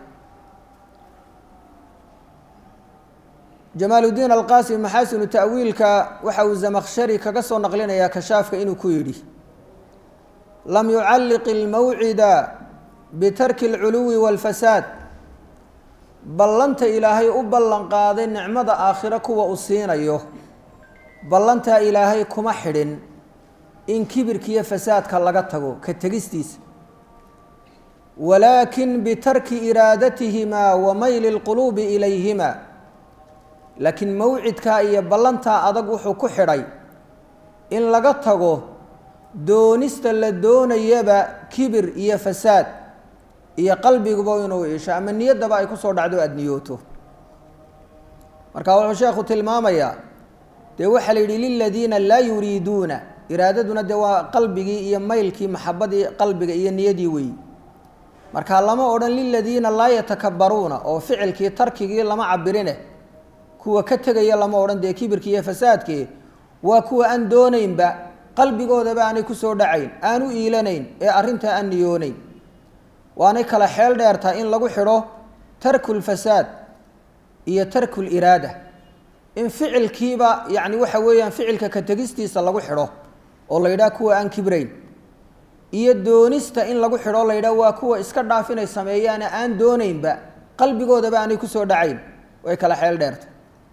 jamaaludiin alqaasim maxaasinu ta'wiilka waxa uu zamakshari kaga soo naqlinayaa kashaafka inuu ku yidhi lam yucalliq ilmawcida bitarki alculuwi waalfasaad ballanta ilaahay u ballan qaaday nicmada aakhiro kuwa uu siinayo ballantaa ilaahay kuma xidhin in kibirkiiyo fasaadka laga tago ka tegistiisa walaakin bitarki iraadatihimaa wa mayli lquluubi ilayhima laakiin mawcidkaa iyo ballantaa adag wuxuu ku xidhay in laga tago doonista la doonayaba kibir iyo fasaad iyo qalbiguba inuu iisho ama niyaddaba ay kusoo dhacdo aada niyooto marka wuxuu sheekhu tilmaamayaa dee waxaa la yidhi liladiina laa yuriiduuna iraadaduna dee waa qalbigii iyo maylkii maxabadii qalbiga iyo niyadii weeyi marka lama odhan liladiina laa yatakabbaruuna oo ficilkii tarkigii lama cabirine kuwa ka tegaya lama odhan dee kibirkii iyo fasaadkii waa kuwa aan doonaynba qalbigoodaba aanay kusoo dhacayn aan u iilanayn ee arrintaa aan niyoonayn waanay kala xeel dheertaa in lagu xidho tarku lfasaad iyo tarku liraada in ficilkiiba yacni waxa weeyaan ficilka ka tegistiisa lagu xidho oo la yidhaha kuwa aan kibrayn iyo doonista in lagu xidho la yidhaha waa kuwa iska dhaaf inay sameeyaane aan doonaynba qalbigoodaba aanay kusoo dhacayn way kala xeel dheerta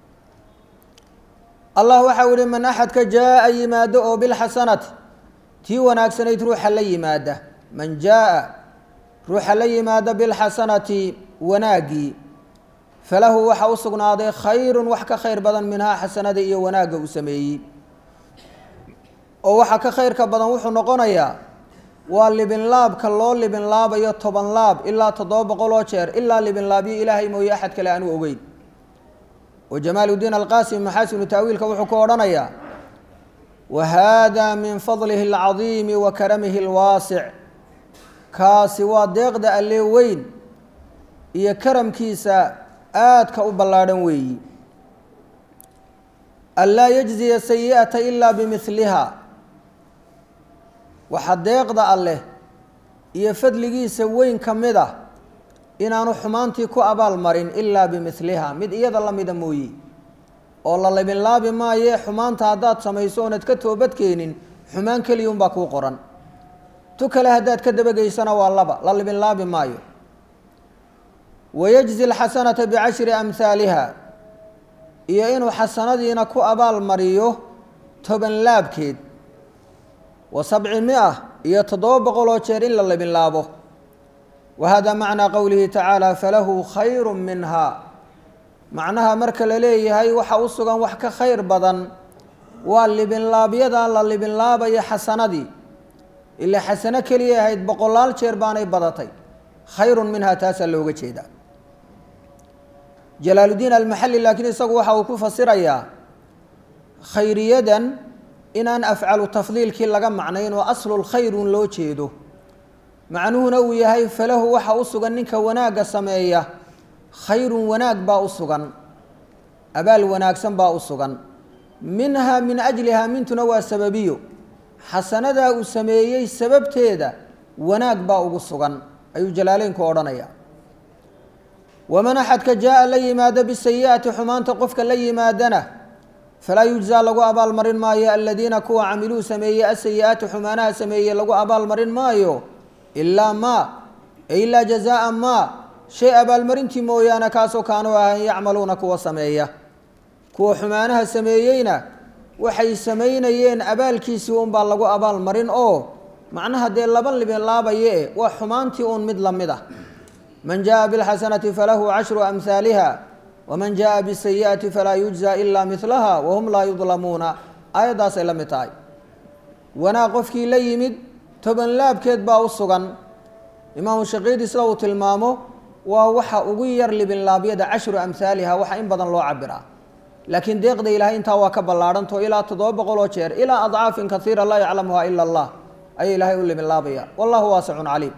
allah waxau yihi man axadka jaa-a yimaado oo bilxasanati tii wanaagsanayd ruuxa la yimaada man jaa-a ruuxa la yimaada bilxasanati wanaaggii falahu waxa u sugnaaday khayrun wax ka khayr badan minhaa xasanada iyo wanaagga uu sameeyey oo waxa ka khayrka badan wuxuu noqonayaa waa libinlaabka loo libinlaabayo toban laab ilaa toddoba boqol oo jeer ilaa libinlaabyo ilaahay mooye axad kale aanu ogeyn oo jamaaludiin alqaasim maxaasinu taawiilka wuxuu ku odhanayaa wa haada min fadlihi alcadiimi wa karamihi alwaasic kaasi waa deeqda allee weyn iyo karamkiisa aadka u ballaadhan weeyi anlaa yajziya sayi'ata ilaa bimihliha waxaa deeqda alleh iyo fadligiisa weyn ka mid ah inaanu xumaantii ku abaal marin ilaa bimihliha mid iyada la mida mooye oo la libinlaabi maaye xumaanta haddaad samayso oonad ka toobadkeenin xumaan keliya unbaa kuu qoran tu kale haddaad ka dabageysana waa laba la libinlaabi maayo wayajzi alxasanata bicashri amhaaliha iyo inuu xasanadiina ku abaal mariyo toban laabkeed wa sabci mia iyo toddoba boqol oo jeer in la libinlaabo wa hada macnaa qowlihi tacaala falahu khayru minha macnaha marka la leeyahay waxa u sugan wax ka khayr badan waa libinlaabyadan la libinlaabayo xasanadii ilaa xasano keliya ahayd boqolaal jeer baanay badatay khayrun minha taasaa looga jeedaa jalaaludiin almaxali laakiin isagu waxa uu ku fasirayaa khayriyadan inaan afcalu tafdiilkii laga macnayn oo aslul khayrun loo jeedo macnuhuna uu yahay falahu waxa u sugan ninka wanaagga sameeya khayrun wanaag baa u sugan abaal wanaagsan baa u sugan minhaa min ajlihaa mintuna waa sababiyo xasanadaa uu sameeyey sababteeda wanaag baa ugu sugan ayuu jalaaleynku odhanaya waman axadka jaa-a la yimaado bisayi'ati xumaanta qofka la yimaadana falaa yujzaa lagu abaalmarin maayo aladiina kuwa camiluu sameeyey asayi-aati xumaanaha sameeyey lagu abaalmarin maayo ilaa maa ilaa jazaa maa shay abaalmarintii mooyaane kaasoo kaanuu ahan yacmaluuna kuwa sameeya kuwa xumaanaha sameeyeyna waxay samaynayeen abaalkiisii unbaa lagu abaalmarin oo macnaha dee laba libinlaabaye e waa xumaantii uun mid la mid ah man jaa bilxasanati falahu cashru amhaaliha waman jaa bisayi'ati falaa yujzaa ilaa milaha wahum laa yudlamuuna aayaddaasay la mid tahay wanaag qofkii la yimid toban laabkeed baa u sugan imaamu shaqiidi sida uu tilmaamo waa waxa ugu yar libinlaabyada cashru amhaaliha waxa in badan loo cabiraa laakiin deeqda ilahay intaa waa ka ballaadhanto ilaa toddoba boqol oo jeer ilaa adcaafin kaiira laa yaclamuha ila allah ayaa ilaahay u libinlaabaya wallahu waasicun caliim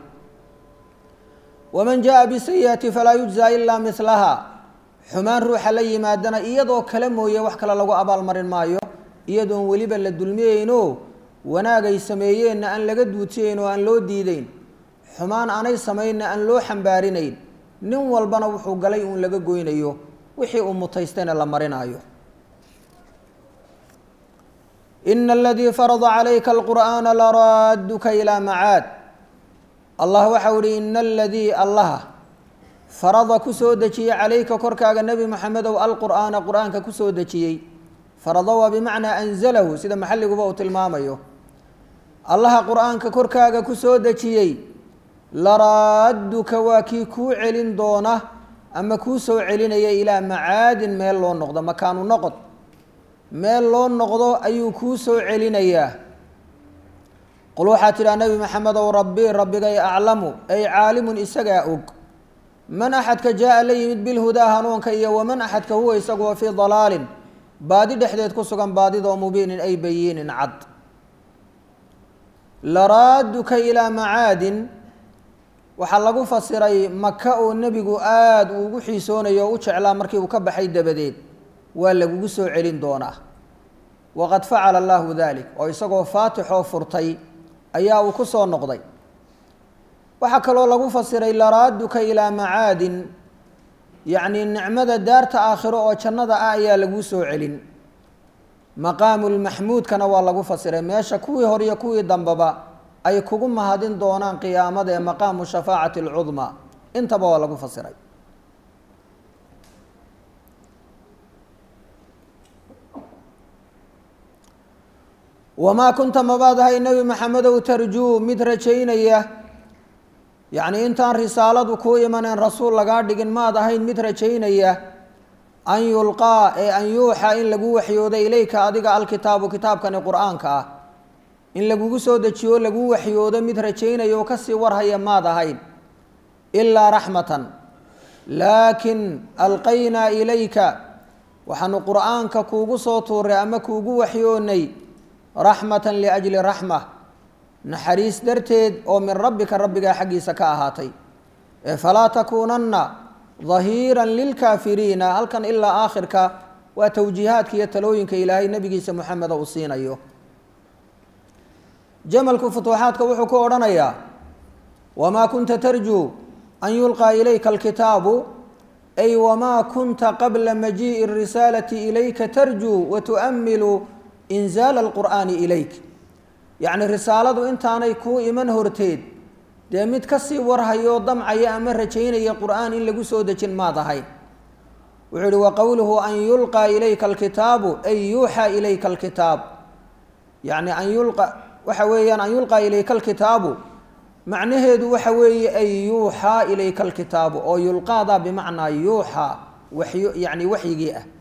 waman jaa bisayi'ati falaa yujzaa ilaa milaha xumaan ruuxa la yimaadana iyadoo kale mooye wax kale lagu abaalmarin maayo iyadoon weliba la dulmiyeyno wanaagay sameeyeenna aan laga duutiyeyn oo aan loo diideyn xumaan aanay samaynna aan loo xambaarinayn nin walbana wuxuu galay uun laga goynayo wixii uu mutaystayna la marinaayo ina aladii farada calayka alqur'aana laraaduka ilaa macaad allah waxau ihi ina aladii allaha farada ku soo dejiyey calayka korkaaga nebi moxamedow alqur'aana qur-aanka ku soo dejiyey farada waa bimacnaa anzalahu sida maxalliguba uu tilmaamayo allaha qur-aanka korkaaga ku soo dejiyey laraaduka waa kii kuu celin doona ama kuu soo celinaya ilaa macaadin meel loo noqdo makaanu noqod meel loo noqdo ayuu kuu soo celinayaa qul waxaa tidhaha nebi maxamedow rabbi rabbigay aclamu ay caalimun isagaa og man axadka jaa-a la yimid bilhudaa hanuunka iyo waman axadka huwa isaguwa fii dalaalin baadi dhexdeed ku sugan baadidoo mubiinin ay bayiinin cad laraaduka ilaa macaadin waxaa lagu fasiray maka oo nebigu aada uu ugu xiisoonayo oo u jeclaa markii uu ka baxay dabadeed waa lagugu soo celin doonaa waqad facala allahu dalik oo isagoo faatixoo furtay ayaa uu ku soo noqday waxaa kaloo lagu fasiray laraaduka ilaa macaadin yacni nicmada daarta aakhiro oo jannada ah ayaa laguu soo celin maqaamu lmaxmuudkana waa lagu fasiray meesha kuwii hor iyo kuwii dambeba ay kugu mahadin doonaan qiyaamada ee maqaamu shafaacati alcudmaa intaba waa lagu fasiray wamaa kunta mabaad ahay nebi maxamedow tarjuu mid rajaynaya yacni intaan risaaladu kuu imaneen rasuul lagaa dhigin maad ahayn mid rajaynaya an yulqaa ee an yuuxa in lagu waxyoodo ilayka adiga alkitaabu kitaabkani qur-aanka ah in lagugu soo dejiyo lagu waxyoodo mid rajaynaya oo kasii warhaya maad ahayn ilaa raxmatan laakin alqaynaa ilayka waxaanu qur-aanka kuugu soo tuuray ama kuugu waxyoonay raxmatan liajli raxma naxariis darteed oo min rabbika rabbigaa xaggiisa ka ahaatay ee falaa takuunanna dahiiran lilkaafiriina halkan ilaa aakhirka waa towjiihaadka iyo talooyinka ilaahay nebigiisa moxameda uu siinayo jamalku futuuxaadka wuxuu ku odhanayaa wamaa kunta tarjuu an yulqaa ilayka alkitaabu ay wamaa kunta qabla majii'i اrisaalati ilayka tarjuu wa tu'amilu inzaala alqur'aani ilayk yacni risaaladu intaanay kuu iman horteed dee mid kasii warhayoo damcaya ama rajaynaya qur'aan in lagu soo dejin maad ahayn wuxuu yihi wa qowluhu an yulqaa ilayka alkitaabu ay yuuxaa ilayka alkitaab yacni an yulqa waxa weeyaan an yulqaa ilayka alkitaabu macnaheedu waxa weeye ay yuuxaa ilayka alkitaabu oo yulqaadaa bimacnaa yuuxaa waxyo yacni waxyigii ah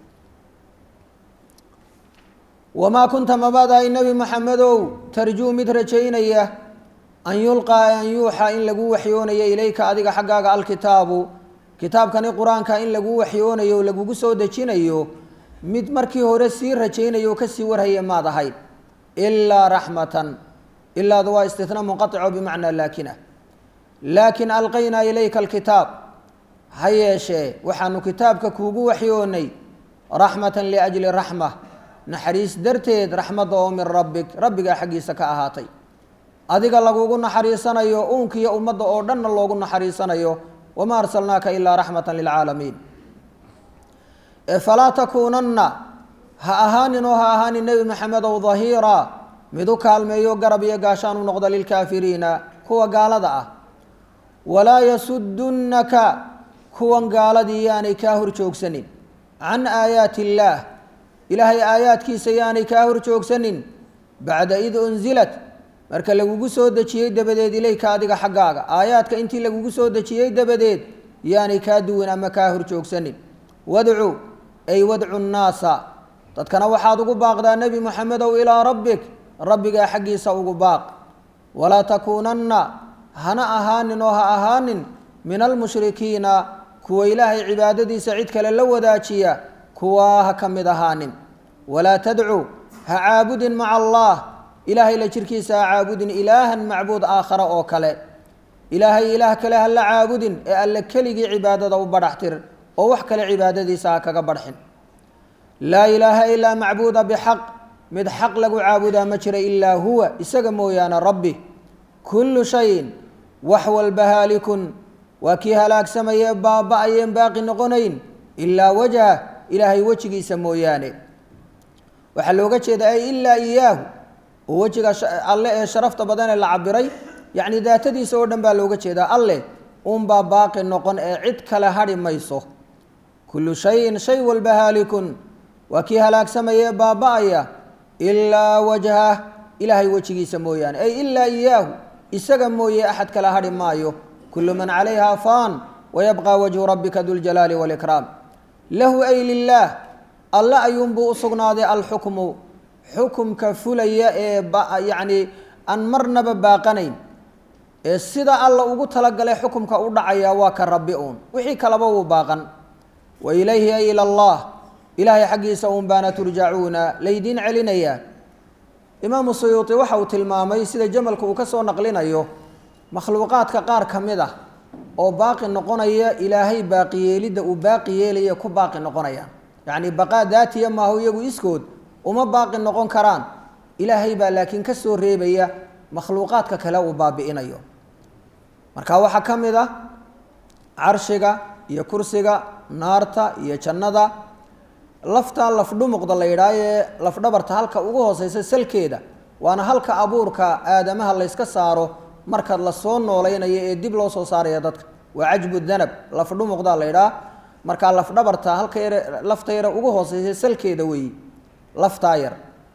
wamaa kunta mabaadahay nebi maxamedow tarjuu mid rajaynaya an yulqaa an yuuxaa in lagu waxyoonayo ilayka adiga xaggaaga alkitaabu kitaabkani qur-aanka in lagu waxyoonayo o lagugu soo dejinayo mid markii hore sii rajaynayo o kasii warhaya maad ahayd ilaa raxmatan ilaadu waa istitna munqaico bimacnaa laakina laakin alqaynaa ilayka alkitaab ha yeeshee waxaanu kitaabka kuugu waxyoonay raxmatan liajli raxma naxariis darteed raxmadda oo min rabbig rabbigaa xaggiisa ka ahaatay adiga lagugu naxariisanayo uunkiiyo ummadda oo dhanna loogu naxariisanayo wamaa arsalnaaka ilaa raxmatan lilcaalamiin falaa takuunanna ha ahaanin oo ha ahaanin nebi maxamedow dahiira mid u kaalmeeyo garab iyo gaashaan u noqda lilkaafiriina kuwa gaalada ah walaa yasudunnaka kuwan gaaladii yaanay kaa hor joogsanin can aayaati illaah ilaahay aayaadkiisa yaanay kaa hor joogsanin bacda id unzilat marka lagugu soo dejiyey dabadeed ilayka adiga xaggaaga aayaadka intii lagugu soo dejiyey dabadeed yaanay kaa duwin ama kaa hor joogsanin wadcu ay wadcu nnaasa dadkana waxaad ugu baaqdaa nebi moxamedow ilaa rabbik rabbigaa xaggiisa ugu baaq walaa takuunanna hana ahaanin oo ha ahaanin min almushrikiina kuwa ilaahay cibaadadiisa cid kale la wadaajiya kuwaa ha ka mid ahaanin walaa tadcu ha caabudin maca allah ilaahay la jirkiisa ha caabudin ilaahan macbuud aakhara oo kale ilaahay ilaah kale ha la caabudin ee alle keligii cibaadada u badhaxtir oo wax kale cibaadadiisa ha kaga badxin laa ilaaha ilaa macbuuda bixaq mid xaq lagu caabudaa ma jira ilaa huwa isaga mooyaane rabbi kullu shayin wax walba haalikun waa kii halaagsamayee baaba-ayeen baaqi noqonayn ilaa wajha ilaahay wejigiisa mooyaane waxaa looga jeedaa ay ilaa iyaahu oo wejiga alle ee sharafta badan ee la cabiray yacni daatadiisa oo dhan baa looga jeedaa alleh unbaa baaqi noqon ee cid kale hadhi mayso kullu shayin shay walba haalikun waa kii halaagsamayee baaba-aya ilaa wajhah ilaahay wejigiisa mooyaane ay ilaa iyaahu isaga mooye axad kale hadhi maayo kullu man calayha faan wayabqa wajhu rabbika duljalaali walikraam lahu ay lilaah alle ayuunbuu u sugnaaday alxukmu xukumka fulaya ee yacni aan marnaba baaqanayn ee sida alla ugu talagalay xukumka u dhacaya waa ka rabbi uun wixii kaleba wuu baaqan wa ilayhi ay ila allah ilaahay xaggiisa uun baana turjacuuna laydiin celinayaa imaamu suyuuti waxa uu tilmaamay sida jamalka uu ka soo naqlinayo makhluuqaadka qaar ka mid ah oo baaqi noqonaya ilaahay baaqiyeelidda uu baaqi yeelaya ku baaqi noqonaya yacni baqaa daatiya maahu iyagu iskood uma baaqi noqon karaan ilaahay baa laakiin ka soo reebaya makhluuqaadka kale uu baabi'inayo marka waxaa ka mid ah carshiga iyo kursiga naarta iyo jannada lafta lafdhumuqda la yidhaah ee lafdhabarta halka ugu hooseysa salkeeda waana halka abuurka aadamaha layska saaro marka lasoo noolaynayo ee dib loo soo saaraya dadka waa cajbu danab lafdhumuqda la yidhaah markaa lafdhabarta halka yare lafta yare ugu hooseysa salkeeda weeyi laftaa yar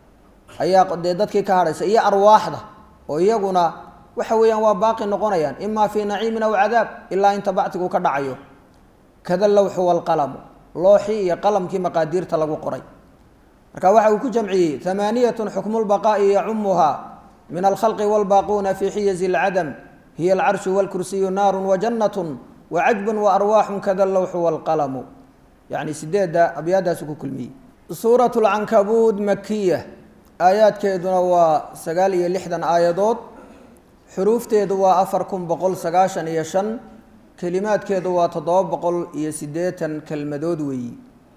ayaa dee dadkii ka hadhaysa iyo arwaaxda oo iyaguna waxa weeyaan waa baaqi noqonayaan imaa fii naciimin aw cadaab ilaa inta bactigu ka dhacayo kada lawxu walqalamu looxii iyo qalamkii maqaadiirta lagu qoray marka waxa uu ku jamciyey hamaaniyatun xukmu lbaqaa'i yacumuhaa min alkhalqi walbaaquuna fii xiyazi alcadam hiya alcarshu walkursiyu naarun wajannatun wacajbun waarwaaxun kada lawxu walqalamu yacni sideedda abyaadaasu ku kulmiyey suuratu lcankabuud makiya aayaadkeeduna waa sagaal iyo lixdan aayadood xuruufteedu waa afar kun boqol sagaashan iyo shan kelimaadkeedu waa toddoba boqol iyo siddeetan kelmadood weeyi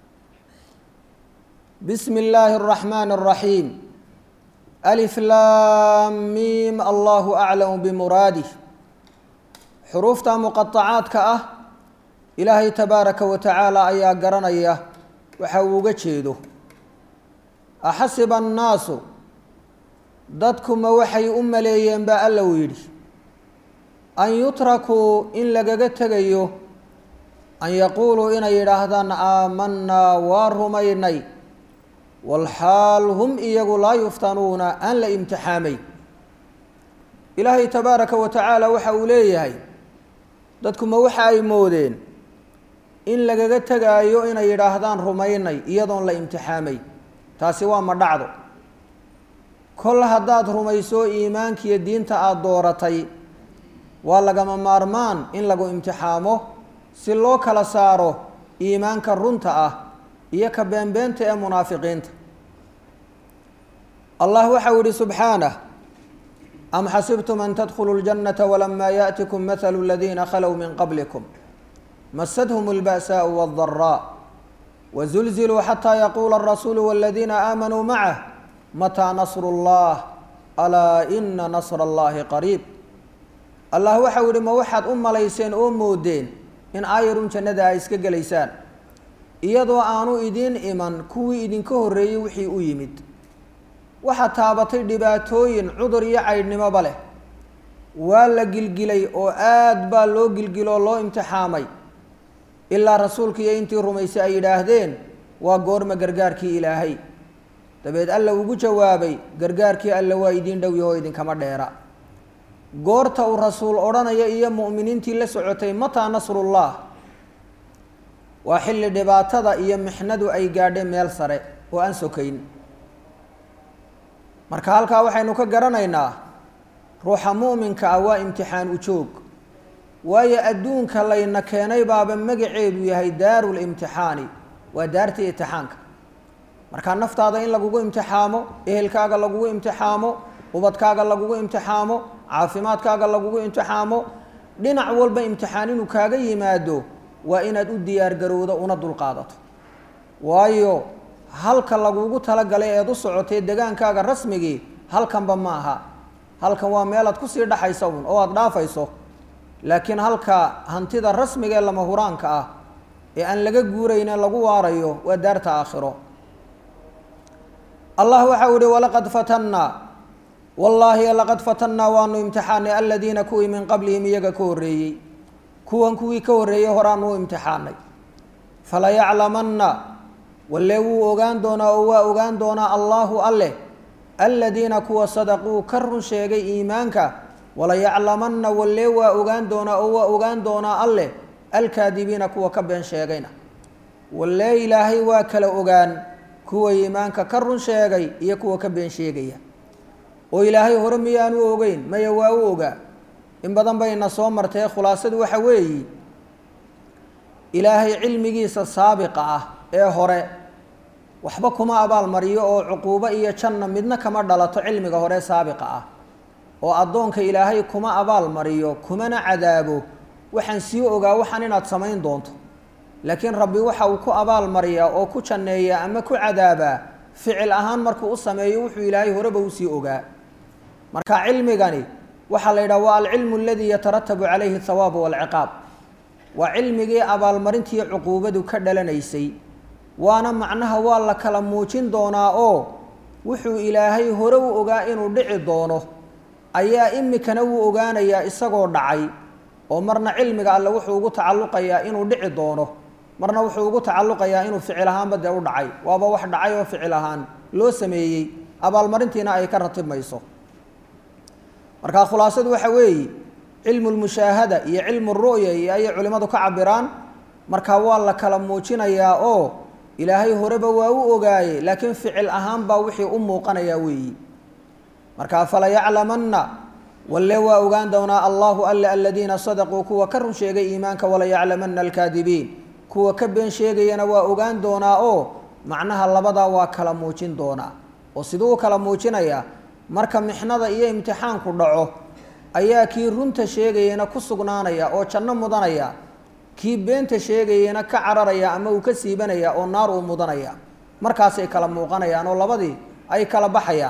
bismi illaahi araxmaani araxiim alif laam miim allahu aclamu bimuraadih xuruufta muqatacaadka ah ilaahay tabaaraka wa tacaala ayaa garanaya waxa uu uga jeedo axasiba annaasu dadkuma waxay u maleeyeen baa alla uu yidhi an yutrakuu in lagaga tegayo an yaquuluu inay yidhaahdaan aamanaa waa rumaynay walxaal hum iyagu laa yuftanuuna aan la imtixaamay ilaahay tabaaraka wa tacaala waxa uu leeyahay dadkuma waxa ay moodeen in lagaga tegaayo inay yidhaahdaan rumaynay iyadoon la imtixaamay taasi waa ma dhacdo kol haddaad rumayso iimaankiiyo diinta aada dooratay waa lagama maarmaan in lagu imtixaamo si loo kala saaro iimaanka runta ah iyo ka beenbeenta ee munaafiqiinta allah waxa uu yihi subxaanah am xasibtum an tadkhuluu ljannata walamaa yaأtikum mathalu aladiina khalow min qablikum masadhm اlba'saaءu wاldaraa wazulziluu xataa yaquula alrasuulu waladiina aamanuu macah mataa nasru اllah alaa ina nasra allahi qariib allah waxa u yihi ma waxaad u malayseen oo moodeen in aayarun jannada ay iska gelaysaan iyadoo aanu idiin iman kuwii idinka horreeyey wixii u yimid waxaa taabatay dhibaatooyin cudur iyo caydhnimoba leh waa la gilgilay oo aad baa loo gilgilo oo loo imtixaamay ilaa rasuulka iyo intii rumaysay ay yidhaahdeen waa goorma gargaarkii ilaahay dabeed alla ugu jawaabay gargaarkii alle waa idiin dhow yahoo idinkama dheera goorta uu rasuul odhanaya iyo mu'miniintii la socotay mataa nasrullah waa xilli dhibaatada iyo mixnadu ay gaadhay meel sare oo aan sokayn marka halkaa waxaynu ka garanaynaa ruuxa mu'minka ah waa imtixaan u joog waayo adduunka layna keenay baaba magaceedu yahay daarul imtixaani waa daartii imtixaanka markaa naftaada in lagugu imtixaamo ehelkaaga lagugu imtixaamo ubadkaaga lagugu imtixaamo caafimaadkaaga lagugu imtixaamo dhinac walba imtixaan inuu kaaga yimaado waa inaad u diyaargarowdo una dulqaadato waayo halka lagugu talagalay eed u socotay degaankaaga rasmigii halkanba ma aha halkan waa meelaad kusii dhaxaysa un oo aada dhaafayso laakiin halka hantida rasmiga ee lama huraanka ah ee aan laga guurayne lagu waarayo waa daarta aakhiro allah waxa uu ihi walaqad fatannaa wallaahi laqad fatannaa waanu imtixaanay aladiina kuwii min qablihim iyaga ka horreeyey kuwan kuwii ka horreeyey horaan uu imtixaanay falayaclamanna walle wuu ogaan doonaa oo waa ogaan doonaa allaahu alleh aladiina kuwa sadaquu ka run sheegay iimaanka walayaclamanna walle waa ogaan doonaa oo waa ogaan doonaa alleh alkaadibiina kuwa ka been sheegayna walle ilaahay waa kala ogaan kuwa iimaanka ka run sheegay iyo kuwa ka been sheegaya oo ilaahay hore miyaanu ogeyn maya waa u ogaa in badan bayna soo martee khulaasadu waxa weeyi ilaahay cilmigiisa saabiqa ah ee hore waxba kuma abaalmariyo oo cuquubo iyo janna midna kama dhalato cilmiga hore saabiqa ah oo addoonka ilaahay kuma abaalmariyo kumana cadaabo waxaan sii ogaa waxaan inaad samayn doonto laakiin rabbi waxa uu ku abaalmariyaa oo ku janneeyaa ama ku cadaabaa ficil ahaan markuu u sameeyo wuxuu ilaahay horeba usii ogaa marka cilmigani waxaa la yidhaha waa alcilmu aladii yataratabu calayhi thawaabu walciqaab waa cilmigii abaalmarintii cuquubadu ka dhalanaysay waana macnaha waa la kala muujin doonaa oo wuxuu ilaahay hore u ogaa inuu dhici doono ayaa imikana wuu ogaanayaa isagoo dhacay oo marna cilmiga alle wuxuu ugu tacalluqayaa inuu dhici doono marna wuxuu ugu tacalluqayaa inuu ficil ahaanba dee u dhacay waaba wax dhacay oo ficil ahaan loo sameeyey abaalmarintiina ay ka ratibmayso marka khulaasadu waxa weeye cilmu lmushaahada iyo cilmu ru'ya iyo ayay culimmadu ka cabiraan marka waa la kala muujinayaa oo ilaahay horeba waa u ogaaye laakiin ficil ahaan baa wixii u muuqanayaa weeyi marka falayaclamanna walle waa ogaan doonaa allahu alle aladiina sadaquu kuwa ka run sheegay iimaanka walayaclamanna alkaadibiin kuwa ka been sheegayana waa ogaan doonaa oo macnaha labadaa waa kala muujin doonaa oo siduu u kala muujinayaa marka mixnada iyo imtixaanku dhaco ayaa kii runta sheegayana ku sugnaanaya oo janno mudanaya kii beenta sheegayana ka cararaya ama uu ka siibanaya oo naar uu mudanaya markaasay kala muuqanayaan oo labadii ay kala baxayaan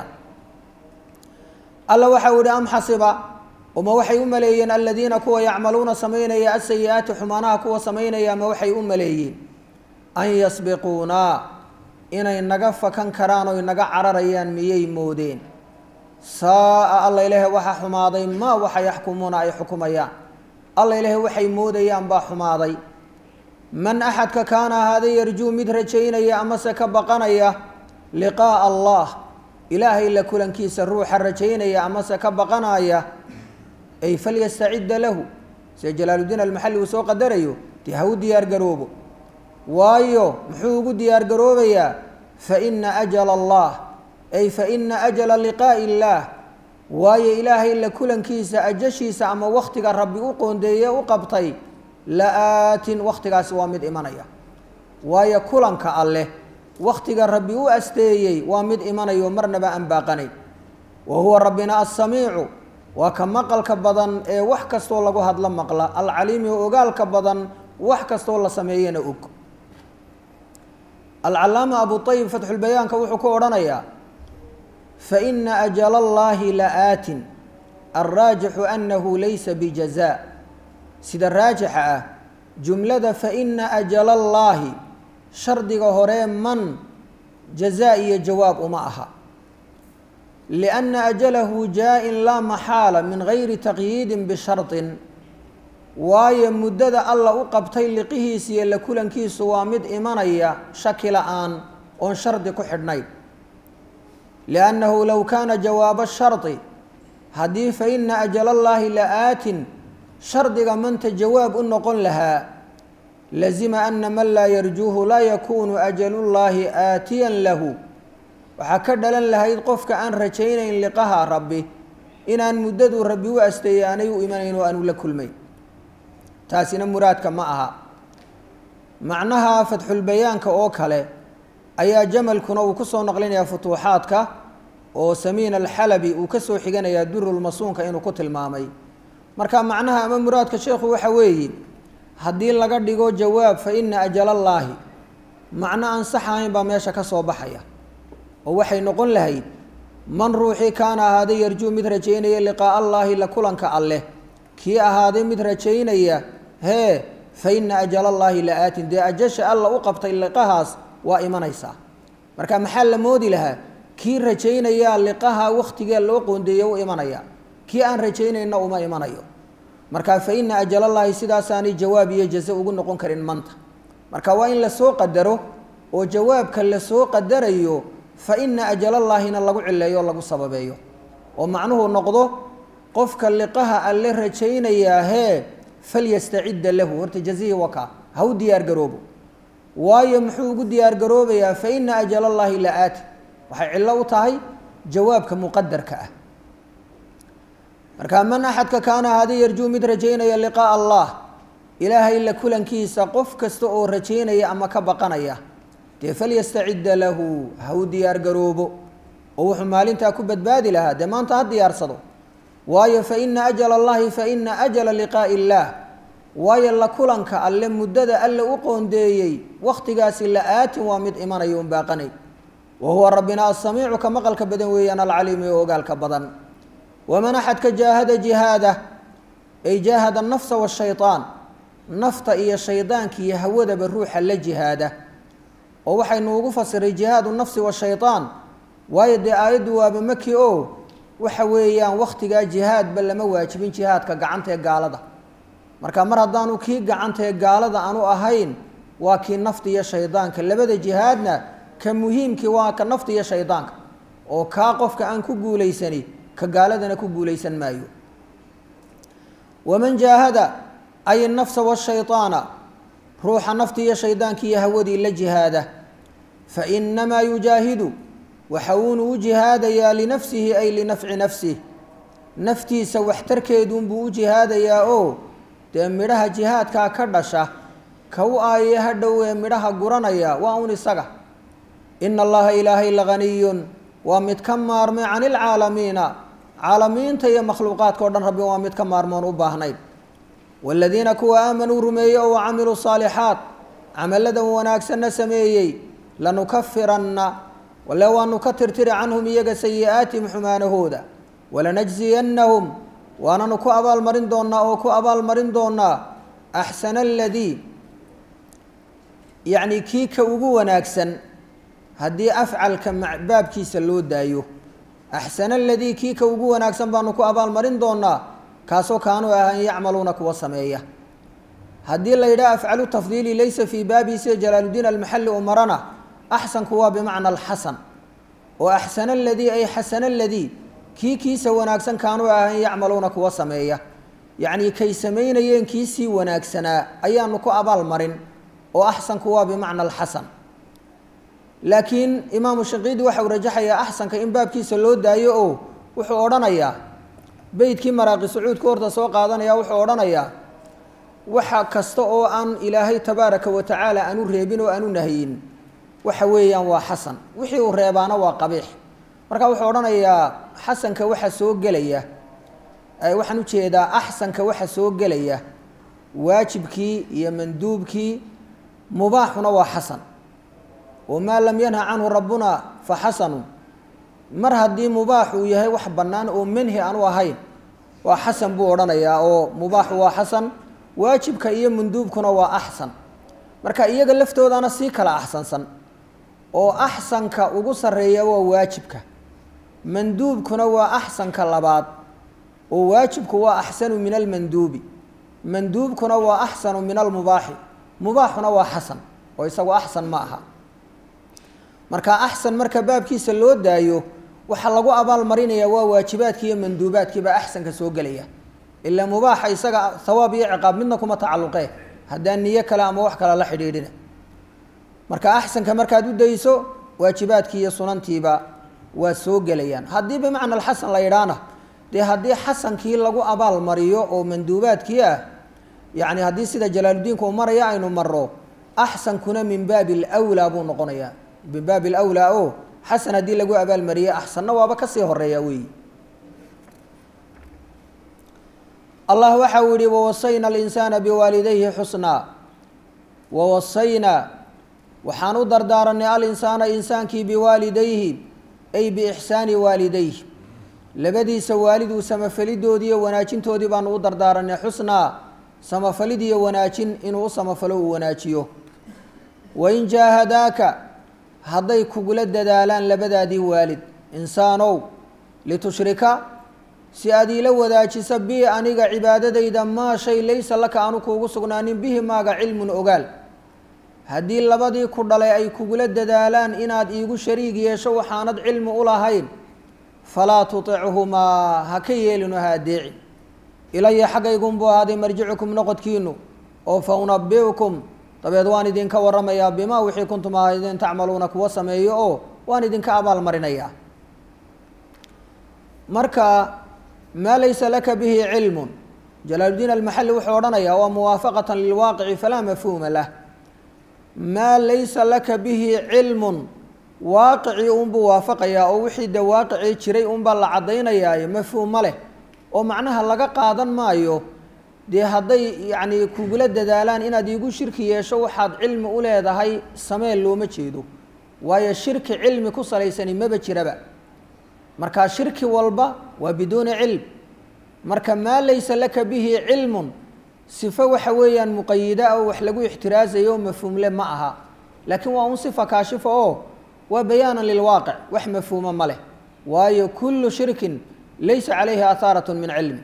alla waxa u ihi am xasiba uma waxay u maleeyeen aladiina kuwa yacmaluuna samaynaya asayi-aati xumaanaha kuwa samaynaya ma waxay u maleeyeen an yasbiquunaa inay naga fakan karaan oy naga cararayaan miyay moodeen saa-a alla ilaahay waxaa xumaaday maa waxa yaxkumuuna ay xukumayaan alla ilaahay waxay moodayaan baa xumaaday man axadka kaana ahaaday yarjuu mid rajaynaya amase ka baqanaya liqaa'a allah ilaahay la kulankiisa ruuxa rajaynaya amase ka baqanaya ay falyastacidda lahu sida jalaaluddiin almaxalli uu soo qadarayo dee ha u diyaargaroobo waayo muxuu ugu diyaargaroobayaa fa ina ajala allah ay fa ina ajala liqaa'i illaah waayo ilaahay la kulankiisa ajashiisa ama wakhtiga rabbi u qoondeeye u qabtay la-aatin wakhtigaasi waa mid imanaya waayo kulanka alleh wakhtiga rabbi u asteeyey waa mid imanayo marnaba aan baaqanayn wa huwa rabbina assamiicu waa ka maqalka badan ee wax kastoo lagu hadlo maqla alcaliimi oo ogaalka badan wax kastoo la sameeyana og alcalaama abu ayib fatxulbayaanka wuxuu ku odhanayaa faina ajala allahi la-aatin alraajixu anahu laysa bijaza sida raajixa ah jumlada faina ajala allaahi shardiga horee man jazaa iyo jawaab uma aha lianna ajalahu jaa-in laa maxaala min gayri taqyiidin bishardin waayo muddada alla u qabtay liqihiisa iyo la kulankiisu waa mid imanaya shaki la-aan oon shardi ku xidhnayn liannahu low kaana jawaaba shardi haddii fa ina ajala allaahi la-aatin shardiga manta jawaab u noqon lahaa lazima ana man laa yarjuuhu laa yakuunu ajalullaahi aatiyan lahu waxaa ka dhalan lahayd qofka aan rajaynayn liqaha rabbi inaan muddaduu rabbi u asteeyey aanay u imanayn oo aanu la kulmayn taasina muraadka ma aha macnaha fatxulbayaanka oo kale ayaa jamalkuna uu ku soo naqlinayaa futuuxaadka oo samiin alxalabi uu ka soo xiganayaa durulmasuunka inuu ku tilmaamay marka macnaha ama muraadka sheekhu waxa weeye haddii laga dhigo jawaab fa ina ajalallaahi macno aan sax ahayn baa meesha ka soo baxaya oo waxay noqon lahayd man ruuxii kaana ahaaday yarjuu mid rajaynaya liqaa'a allaahi la kulanka alleh kii ahaaday mid rajaynaya hee fa ina ajalallaahi la-aatin dee ajasha alla u qabtay liqahaas waa imanaysaa marka maxaa la moodi lahaa kii rajaynayaa liqaha wakhtigee loo qoondeeye u imanaya kii aan rajaynayna uma imanayo marka fa ina ajalallaahi sidaasaanay jawaab iyo jaze ugu noqon karin manta marka waa in lasoo qadaro oo jawaabka lasoo qadarayo fa ina ajalallaahina lagu cileeyo o lagu sababeeyo oo macnuhu noqdo qofka liqaha alle rajaynayaa hee falyastacidda lahu horta jazihii wakaa ha u diyaar garoobo waayo muxuu ugu diyaar garoobayaa fa ina ajalallaahi la aati waxay cillo u tahay jawaabka muqadarka ah marka man axadka kaana hadi yarjuu mid rajaynaya liqaa'a allah ilaahay la kulankiisa qof kasta oo rajaynaya ama ka baqanaya dee falyastacidda lahu ha u diyaar garoobo oo wuxuu maalintaa ku badbaadi lahaa dee maanta ha diyaarsado waayo fa ina ajala allahi fa ina ajala liqaa'i illaah waayo la kulanka alle muddada alle u qoondeeyey wakhtigaasi la aatin waa mid imanaya un baaqanay wa huwa rabbina asamiicu ka maqalka badan weeyaan alcaliimu ee ogaalka badan waman axadka jaahada jihaada ay jaahada nafsa washayطaan nafta iyo shaydaanka iyo hawadaba ruuxa la jihaada oo waxaynu ugu fasiray jihaadu nafsi washayطaan waayo dee aayaddu waaba maki o waxa weeyaan wakhtigaa jihaadba lama waajibin jihaadka gacanta ee gaalada marka mar haddaanu kii gacanta ee gaalada aanu ahayn waa kii nafta iyo shaydaanka labada jihaadna ka muhiimkii waa ka nafta iyo shaydaanka oo kaa qofka aan ku guulaysani ka gaaladana ku guulaysan maayo waman jaahada ay nafsa washayطaana ruuxa nafti iyo shaydaanki iyo hawadii la jihaada fainamaa yujaahidu waxa uunu u jihaadayaa linafsihi ay linafci nafsih naftiisa waxtarkeeduunbuu u jihaadayaa oo dee midhaha jihaadkaa ka dhasha ka u aayee ha dhow ee midhaha guranaya waa un isaga ina allaha ilaahay laganiyun waa mid ka maarmay can ilcaalamiina caalamiinta iyo makhluuqaadka o dhan rabbi waa mid ka maarmoon u baahnayn waaladiina kuwa aamanuu rumeeyey oo camiluu saalixaat camaladan wanaagsanna sameeyey lanukafiranna wale waanu ka tirtiri canhum iyaga sayi-aatihim xumaanahooda walanajziyannahum waananu ku abaalmarin doonnaa oo ku abaalmarin doonnaa axsana aladii yacni kii ka ugu wanaagsan haddii afcalka baabkiisa loo daayo axsana aladii kii ka ugu wanaagsan baanu ku abaalmarin doonnaa kaasoo kaanuu ahaan yacmaluuna kuwa sameeya haddii la yidhaha afcalu tafdiili laysa fii baabihi sida jalaaluddiin almaxalli umarana axsanku waa bimacna alxasan oo axsana aladii ay xasana aladii kii kiisa wanaagsan kaanuu ahaan yacmaluuna kuwa sameeya yacnii kay samaynayeen kiisii wanaagsanaa ayaanu ku abaal marin oo axsanku waa bimacna alxasan laakiin imaamu shaqiidi waxa uu rajaxayaa axsanka in baabkiisa loo daayo oo wuxuu odhanayaa beydkii maraaqi sacuudka horta soo qaadanaya wuxuu odhanayaa waxa kasta oo aan ilaahay tabaaraka wa tacaala aanu reebin oo aanu nahyin waxa weeyaan waa xasan wixii uu reebaana waa qabiix marka wuxuu odhanayaa xasanka waxa soo gelaya waxaan ujeedaa axsanka waxa soo gelaya waajibkii iyo manduubkii mubaaxuna waa xasan oo maa lam yanha canhu rabbuna fa xasanu mar haddii mubaax uu yahay wax bannaan oo manhi aanu ahayn waa xasan buu odhanayaa oo mubaaxu waa xasan waajibka iyo manduubkuna waa axsan marka iyaga laftoodana sii kala axsansan oo axsanka ugu sarreeya waa waajibka manduubkuna waa axsanka labaad oo waajibku waa axsanu min almanduubi manduubkuna waa axsanu min almubaaxi mubaaxuna waa xasan oo isagu axsan ma aha marka axsan marka baabkiisa loo daayo waxaa lagu abaal marinaya waa waajibaadkii iyo manduubaadkiibaa axsanka soo gelaya ilaa mubaaxa isaga hawaab iyo ciqaab midna kuma tacalluqee haddaan niyo kale ama wax kale la xidhiidhina marka axsanka markaad u dayso waajibaadkii iyo sunantiiba waa soo gelayaan haddii bimacna alxasan la yidhaahna dee haddii xasankii lagu abaal mariyo oo manduubaadkii ah yacni haddii sida jalaaluddiinka uu maraya aynu maro axsankuna min baabi alwlaa buu noqonayaa min baabi alwlaa o xasan haddii lagu abaalmariyey axsanna waaba kasii horeeya weeyi allah waxa uu yihi wawasayna alinsaana biwaalidayhi xusnaa wawasaynaa waxaan u dardaaranay alinsaana insaankii biwaalidayhi ay biixsaani waalidayhi labadiisa waaliduu samafalidoodiiyo wanaajintoodii baanu u dardaaranay xusnaa samafalid iyo wanaajin inuu u samafalo uu wanaajiyo wain jaahadaaka hadday kugula dadaalaan labadaadii waalid insaanow litushrika si aad iila wadaajisa bi aniga cibaadadayda maa shay laysa laka aanu kuugu sugnaanin bihi maaga cilmun ogaal haddii labadii ku dhalay ay kugula dadaalaan inaad iigu shariig yeesho waxaanad cilmi u lahayn falaa tutichumaa ha ka yeelino ha adeecin ilaya xaggaygunbuu ahaaday marjicukum noqodkiinu oo fa unabiukum dabeed waan idinka waramayaa bimaa wixii kuntum ahaydeen tacmaluuna kuwa sameeyo oo waan idinka abaalmarinayaa marka maa laysa laka bihi cilmun jalaaludiin almaxali wuxuu odhanayaa waa muwaafaqatan lilwaaqici falaa mafhuuma lah maa laysa laka bihi cilmun waaqicii unbuu waafaqayaa oo wixii de waaqicii jiray unbaa la caddaynayaaye mafhuuma leh oo macnaha laga qaadan maayo dee hadday yacni kugula dadaalaan inaad iigu shirki yeesho waxaad cilmi u leedahay samee looma jeedo waayo shirki cilmi ku salaysani maba jiraba marka shirki walba waa biduuni cilm marka maa laysa laka bihi cilmun sifo waxa weeyaan muqayida oo wax lagu ixtiraasayo mafhuumle ma aha laakiin waa un sifa kaashifa oo waa bayaanan lilwaaqic wax mafhuuma ma leh waayo kullu shirkin laysa calayhi athaarat min cilmi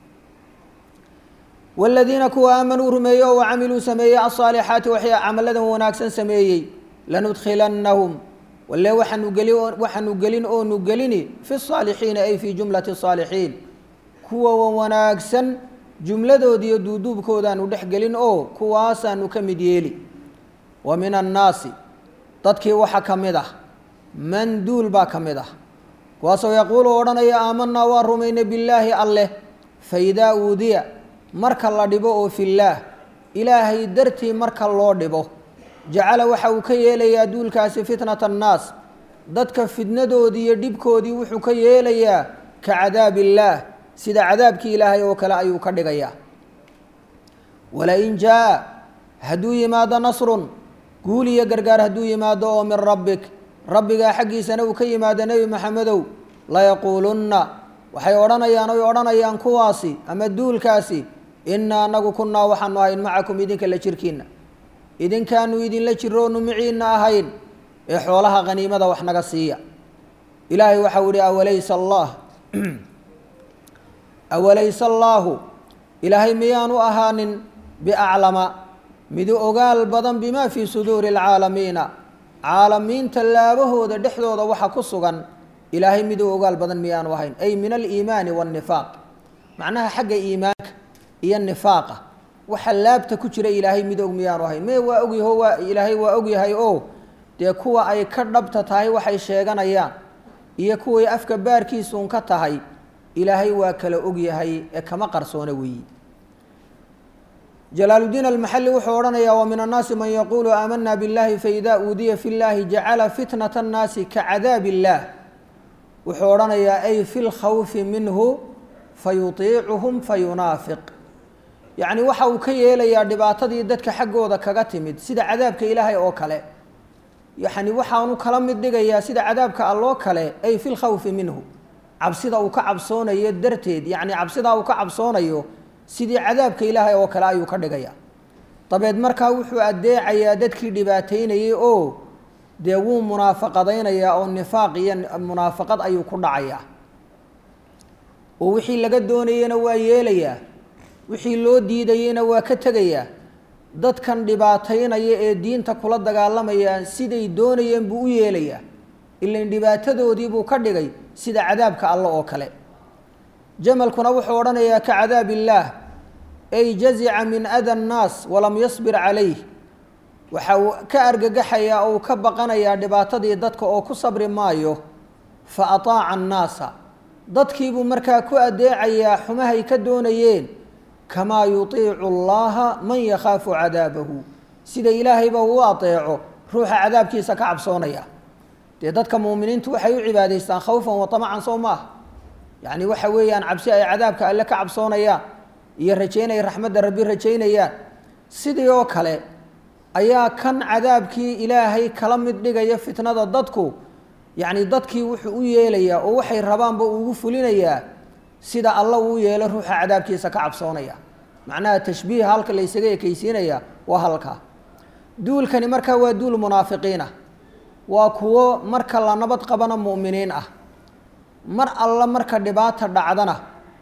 wاladiina kuwa aamanuu rumeeyey oo wacamiluu sameeyey aلصaalixaati waxay camaladan wanaagsan sameeyey lanudkilannahum walle waxaanu geli waxaanu gelin oonu gelini fi الصaalixiina ay fi jumlati الصaalixiin kuwa wanaagsan jumladoodiiyo duuduubkoodaanu dhex gelin oo kuwaasaanu ka mid yeeli wa min annaasi dadkii waxa ka mid ah man duul baa ka mid ah kuwaasoo yaquulu odhanaya aamanaa waa rumaynay billaahi alleh faidaa uudiya marka la dhibo oo fillaah ilaahay dartii marka loo dhibo jacala waxa uu ka yeelayaa duulkaasi fitnata annaas dadka fidnadoodii iyo dhibkoodii wuxuu ka yeelayaa ka cadaab illaah sida cadaabkii ilaahay oo kale ayuu ka dhigayaa walain jaa hadduu yimaado nasrun guul iyo gargaar hadduu yimaado oo min rabbik rabbigaa xaggiisana uu ka yimaado nebi maxamedow layaquulunna waxay odhanayaan oy odhanayaan kuwaasi ama duulkaasi innaa anagu kunnaa waxaanu ahayn macakum idinka la jirkiinna idinkaanu idinla jiroonu miciinna ahayn ee xoolaha khaniimada wax naga siiya ilaahay waxau ihi awalaysa allah awalaysa allaahu ilaahay miyaanu ahaanin biaclama midu ogaal badan bimaa fii suduuri alcaalamiina caalamiinta laabahooda dhexdooda waxa ku sugan ilaahay miduu ogaal badan miyaanu ahayn ay min aliimaani waannifaaq macnaha xagga iimaanka iyo nifaaqa waxa laabta ku jira ilaahay mid og miyaanu ahayn me waa ogyaho waa ilaahay waa ogyahay oo dee kuwa ay ka dhabta tahay waxay sheeganayaan iyo kuway afka baarkiisuun ka tahay ilaahay waa kala ogyahay ee kama qarsoona weeyi jalaaludiin almaxali wuxuu odhanayaa wa min annaasi man yaquulu aamanaa biاllahi faida uudiya fi llahi jacala fitnata annaasi ka cadaab illaah wuxuu odhanayaa ay fi lkhawfi minhu fayutiicuhum fayunaafiq yacni waxa uu ka yeelayaa dhibaatadii dadka xaggooda kaga timid sida cadaabka ilaahay oo kale yani waxaanu kala mid dhigayaa sida cadaabka alloo kale ay fi lkhawfi minhu cabsida uu ka cabsoonayo darteed yacni cabsidaa uu ka cabsoonayo sidii cadaabka ilaahay oo kale ayuu ka dhigayaa dabeed markaa wuxuu addeecayaa dadkii dhibaateynayay oo dee wuu munaafaqadaynayaa oo nifaaq iyo munaafaqad ayuu ku dhacayaa oo wixii laga doonayena waa yeelayaa wixii loo diidayena waa ka tegayaa dadkan dhibaataynaya ee diinta kula dagaalamayaan siday doonayeen buu u yeelayaa ilan dhibaatadoodii buu ka dhigay sida cadaabka alle oo kale jamalkuna wuxuu odhanayaa ka cadaab illaah ay jazica min ada annaas walam yasbir calayh waxa uu ka argagaxayaa oo uu ka baqanayaa dhibaatadii dadka oo ku sabri maayo fa ataaca annaasa dadkiibuu markaa ku adeecayaa xumahay ka doonayeen kamaa yutiicu allaha man yakhaafu cadaabahu sida ilaahayba uu adeeco ruuxa cadaabkiisa ka cabsoonaya dee dadka muuminiintu waxay u cibaadaystaan khawfan wa tamacan soo maaha yacni waxa weeyaan cabsi ay cadaabka alle ka cabsoonayaan iyo rajaynay raxmadda rabbi rajaynayaan sidii oo kale ayaa kan cadaabkii ilaahay kala mid dhigaya fitnada dadku yacni dadkii wuxuu u yeelayaa oo waxay rabaanba ugu fulinayaa sida alla uu yeelo ruuxa cadaabkiisa ka cabsoonaya macnaha tashbiiha halka la ysaga ekeysiinaya waa halkaa duulkani markaa waa duul munaafiqiinah waa kuwo marka la nabad qabana mu'miniin ah mar alla marka dhibaata dhacdana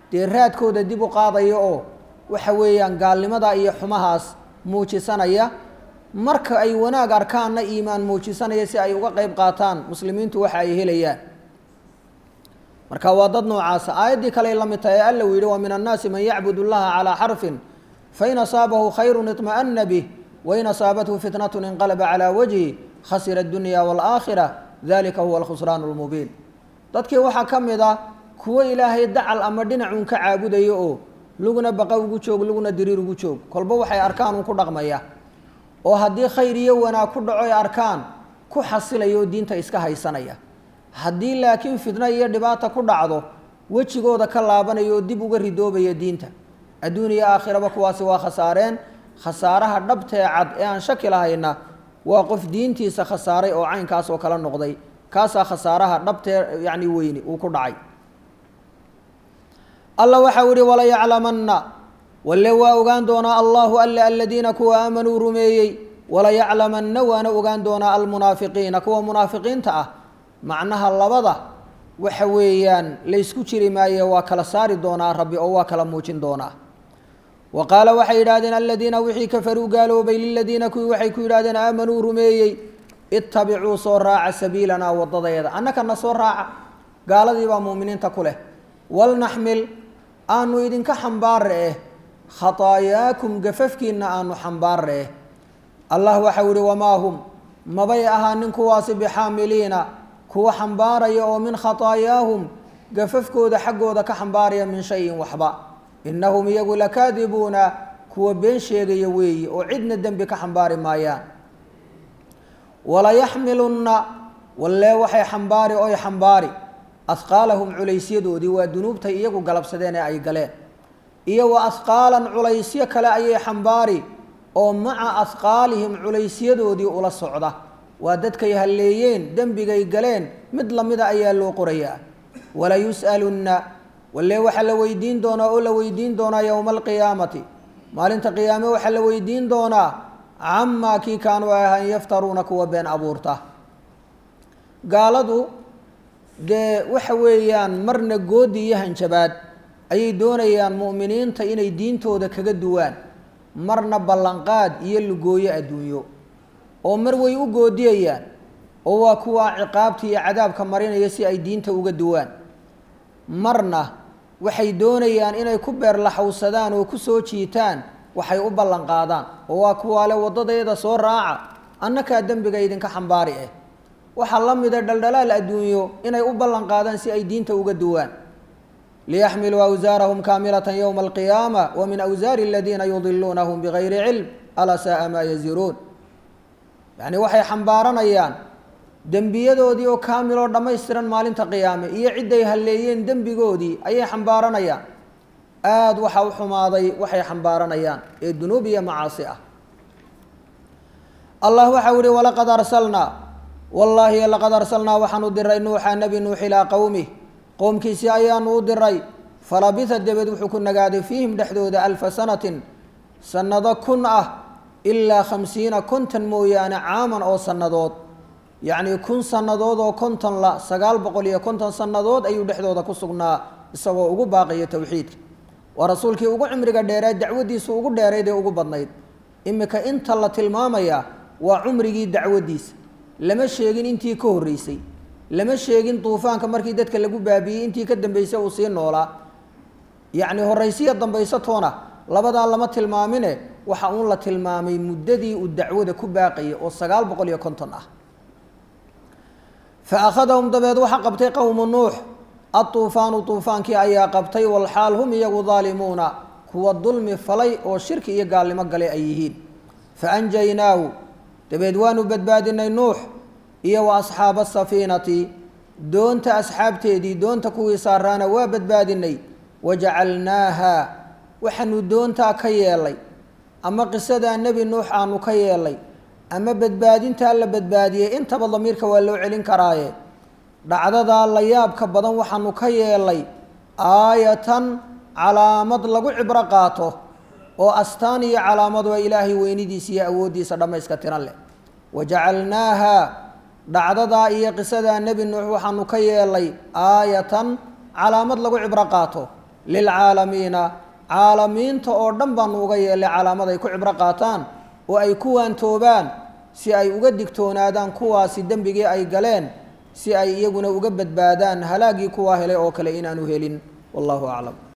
dee raadkooda dib u qaadaya oo waxa weeyaan gaalnimada iyo xumahaas muujisanaya marka ay wanaag arkaanna iimaan muujisanaya si ay uga qeyb qaataan muslimiintu waxa ay helayaan marka waa dad noocaasa aayaddii kale la mid tahay ee alla uu yihi wa min annaasi man yacbud اllaha calىa xarfin fain asaabahu khayru iطma'ana bih wain asaabathu fitnat inqalaba calى wajhi khasira اdunya wاlآakhira dalika huwa alkhusraan اlmubiin dadkii waxaa ka mid ah kuwo ilaahay dacal ama dhinacun ka caabudayo oo luguna baqa ugu joog luguna diriir ugu joog kolba waxay arkaan un ku dhaqmaya oo haddii khayr iyo wanaag ku dhaco ay arkaan ku xasilaya oo diinta iska haysanaya haddii laakiin fitno iyo dhibaata ku dhacdo wejigooda ka laabanaya oo dib uga ridoobaya diinta adduun iyo aakhiraba kuwaasi waa khasaareen khasaaraha dhabtee cad ee aan shaki lahayna waa qof diintiisa khasaaray oo caynkaas oo kala noqday kaasaa khasaaraha dhabtee yacni weyni uu ku dhacay alla waxau ihi walayaclamanna walle waa ogaan doonaa allahu alle aladiina kuwa aamanuu rumeeyey walayaclamanna waana ogaan doonaa almunaafiqiina kuwa munaafiqiinta ah macnaha labada waxa weeyaan laysku jiri maaye waa kala saari doonaa rabbi oo waa kala muujin doonaa wa qaala waxay yidhahdeen aladiina wixii kafaruu gaaloobay liladiina kuwii waxay ku yidhahdeen aamanuu rumeeyey ittabicuu soo raaca sabiilanaa waddadeeda annakana soo raaca gaaladii baa muuminiinta ku leh walnaxmil aanu idinka xambaare eh khataayaakum gafafkiinna aanu xambaare eh allah waxau ihi wamaa hum mabay ahaanin kuwaasi bixaamiliina kuwa xambaaraya oo min khataayaahum gafafkooda xaggooda ka xambaaraya min shayin waxba innahum iyagu lakaadibuuna kuwa been sheegaya weeyi oo cidna dembi ka xambaari maayaan walayaxmilunna wallee waxay xambaari oy xambaari ahqaalahum culaysyadoodii waa dunuubtay iyagu galabsadeen ee ay galeen iyo wa ahqaalan culaysyo kale ayay xambaari oo maca ahqaalihim culaysyadoodii ula socda waa dadkay halleeyeen dembigay galeen mid lamida ayaa loo qorayaa walayus'alunna wallee waxaa la weydiin doonaa oo la weydiin doonaa yowma alqiyaamati maalinta qiyaame waxaa la weydiin doonaa camaa kii kaanuu ahaan yaftaruuna kuwa been abuurta gaaladu dee waxa weeyaan marna goodi iyo hanjabaad ayay doonayaan mu'miniinta inay diintooda kaga duwaan marna ballanqaad iyo lugooyo adduunyo oo mar way u goodiyayaan oo waa kuwa ciqaabta iyo cadaabka marinaya si ay diinta uga duwaan marna waxay doonayaan inay ku beerlaxowsadaan oo ku soo jiitaan waxay u ballanqaadaan oo waa kuwaale waddadeeda soo raaca annakaa dembiga idinka xambaari ah waxaa la mida dhaldhalaal adduunyo inay u ballanqaadaan si ay diinta uga duwaan liyaxmiluu awsaarahum kaamilatan yowma alqiyaama wa min awsaari aladiina yudiluunahum bigayri cilm alaa saaa maa yaziruun yacni waxay xambaaranayaan dembiyadoodii oo kaamiloo dhammaystiran maalinta qiyaame iyo cidday halleeyeen dembigoodii ayay xambaaranayaan aada waxa u xumaaday waxay xambaaranayaan ee dunuub iyo macaasi ah allah waxau ihi walaqad arsalnaa wallaahi laqad arsalnaa waxaanu diray nuuxa nebi nuux ilaa qowmih qowmkiisii ayaanu u diray falabitha dabeed wuxuu ku nagaaday fiihim dhexdooda alfa sanatin sannado kun ah ilaa khamsiina konton mooyaane caaman oo sannadood yacnii kun sannadood oo konton la sagaal boqol iyo konton sannadood ayuu dhexdooda ku sugnaa isagoo ugu baaqaya towxiidka waa rasuulkii ugu cimriga dheeraad dacwaddiisu ugu dheerayd ee ugu badnayd iminka inta la tilmaamayaa waa cumrigii dacwaddiisa lama sheegin intii ka horreysay lama sheegin duufaanka markii dadka lagu baabiiyey intii ka dambeysay uu sii noolaa yacni horraysiya dambaysatoona labadaa lama tilmaamine waxa uun la tilmaamay muddadii uu dacwada ku baaqayay oo sagaal boqol iyo konton ah fa akhadahum dabeed waxaa qabtay qowmu nuux adduufaanu duufaankii ayaa qabtay walxaal hum iyagu daalimuuna kuwa dulmi falay oo shirki iyo gaalnimo galay ay yihiin fa anjaynaahu dabeed waanu badbaadinay nuux iyo wa asxaaba asafiinati doonta asxaabteedii doonta kuwii saaraana waa badbaadinay wajacalnaaha waxaanu doontaa ka yeelay ama qisadaa nebi nuux aanu ka yeelay ama badbaadintaa la badbaadiyey intaba damiirka waa loo celin karaaye dhacdadaa la yaabka badan waxaanu ka yeelay aayatan calaamad lagu cibro qaato oo astaan iyo calaamad waa ilaahay weynidiisa iyo awooddiisa dhammayska tiran leh wajacalnaaha dhacdadaa iyo qisadaa nebi nuux waxaanu ka yeelay aayatan calaamad lagu cibro qaato lilcaalamiina caalamiinta oo dhan baanu uga yeelay calaamad ay ku cibro qaataan oo ay ku waantoobaan si ay uga digtoonaadaan kuwaasi dembigii ay galeen si ay iyaguna uga badbaadaan halaagii kuwaa helay oo kale inaanu helin wallahu aclam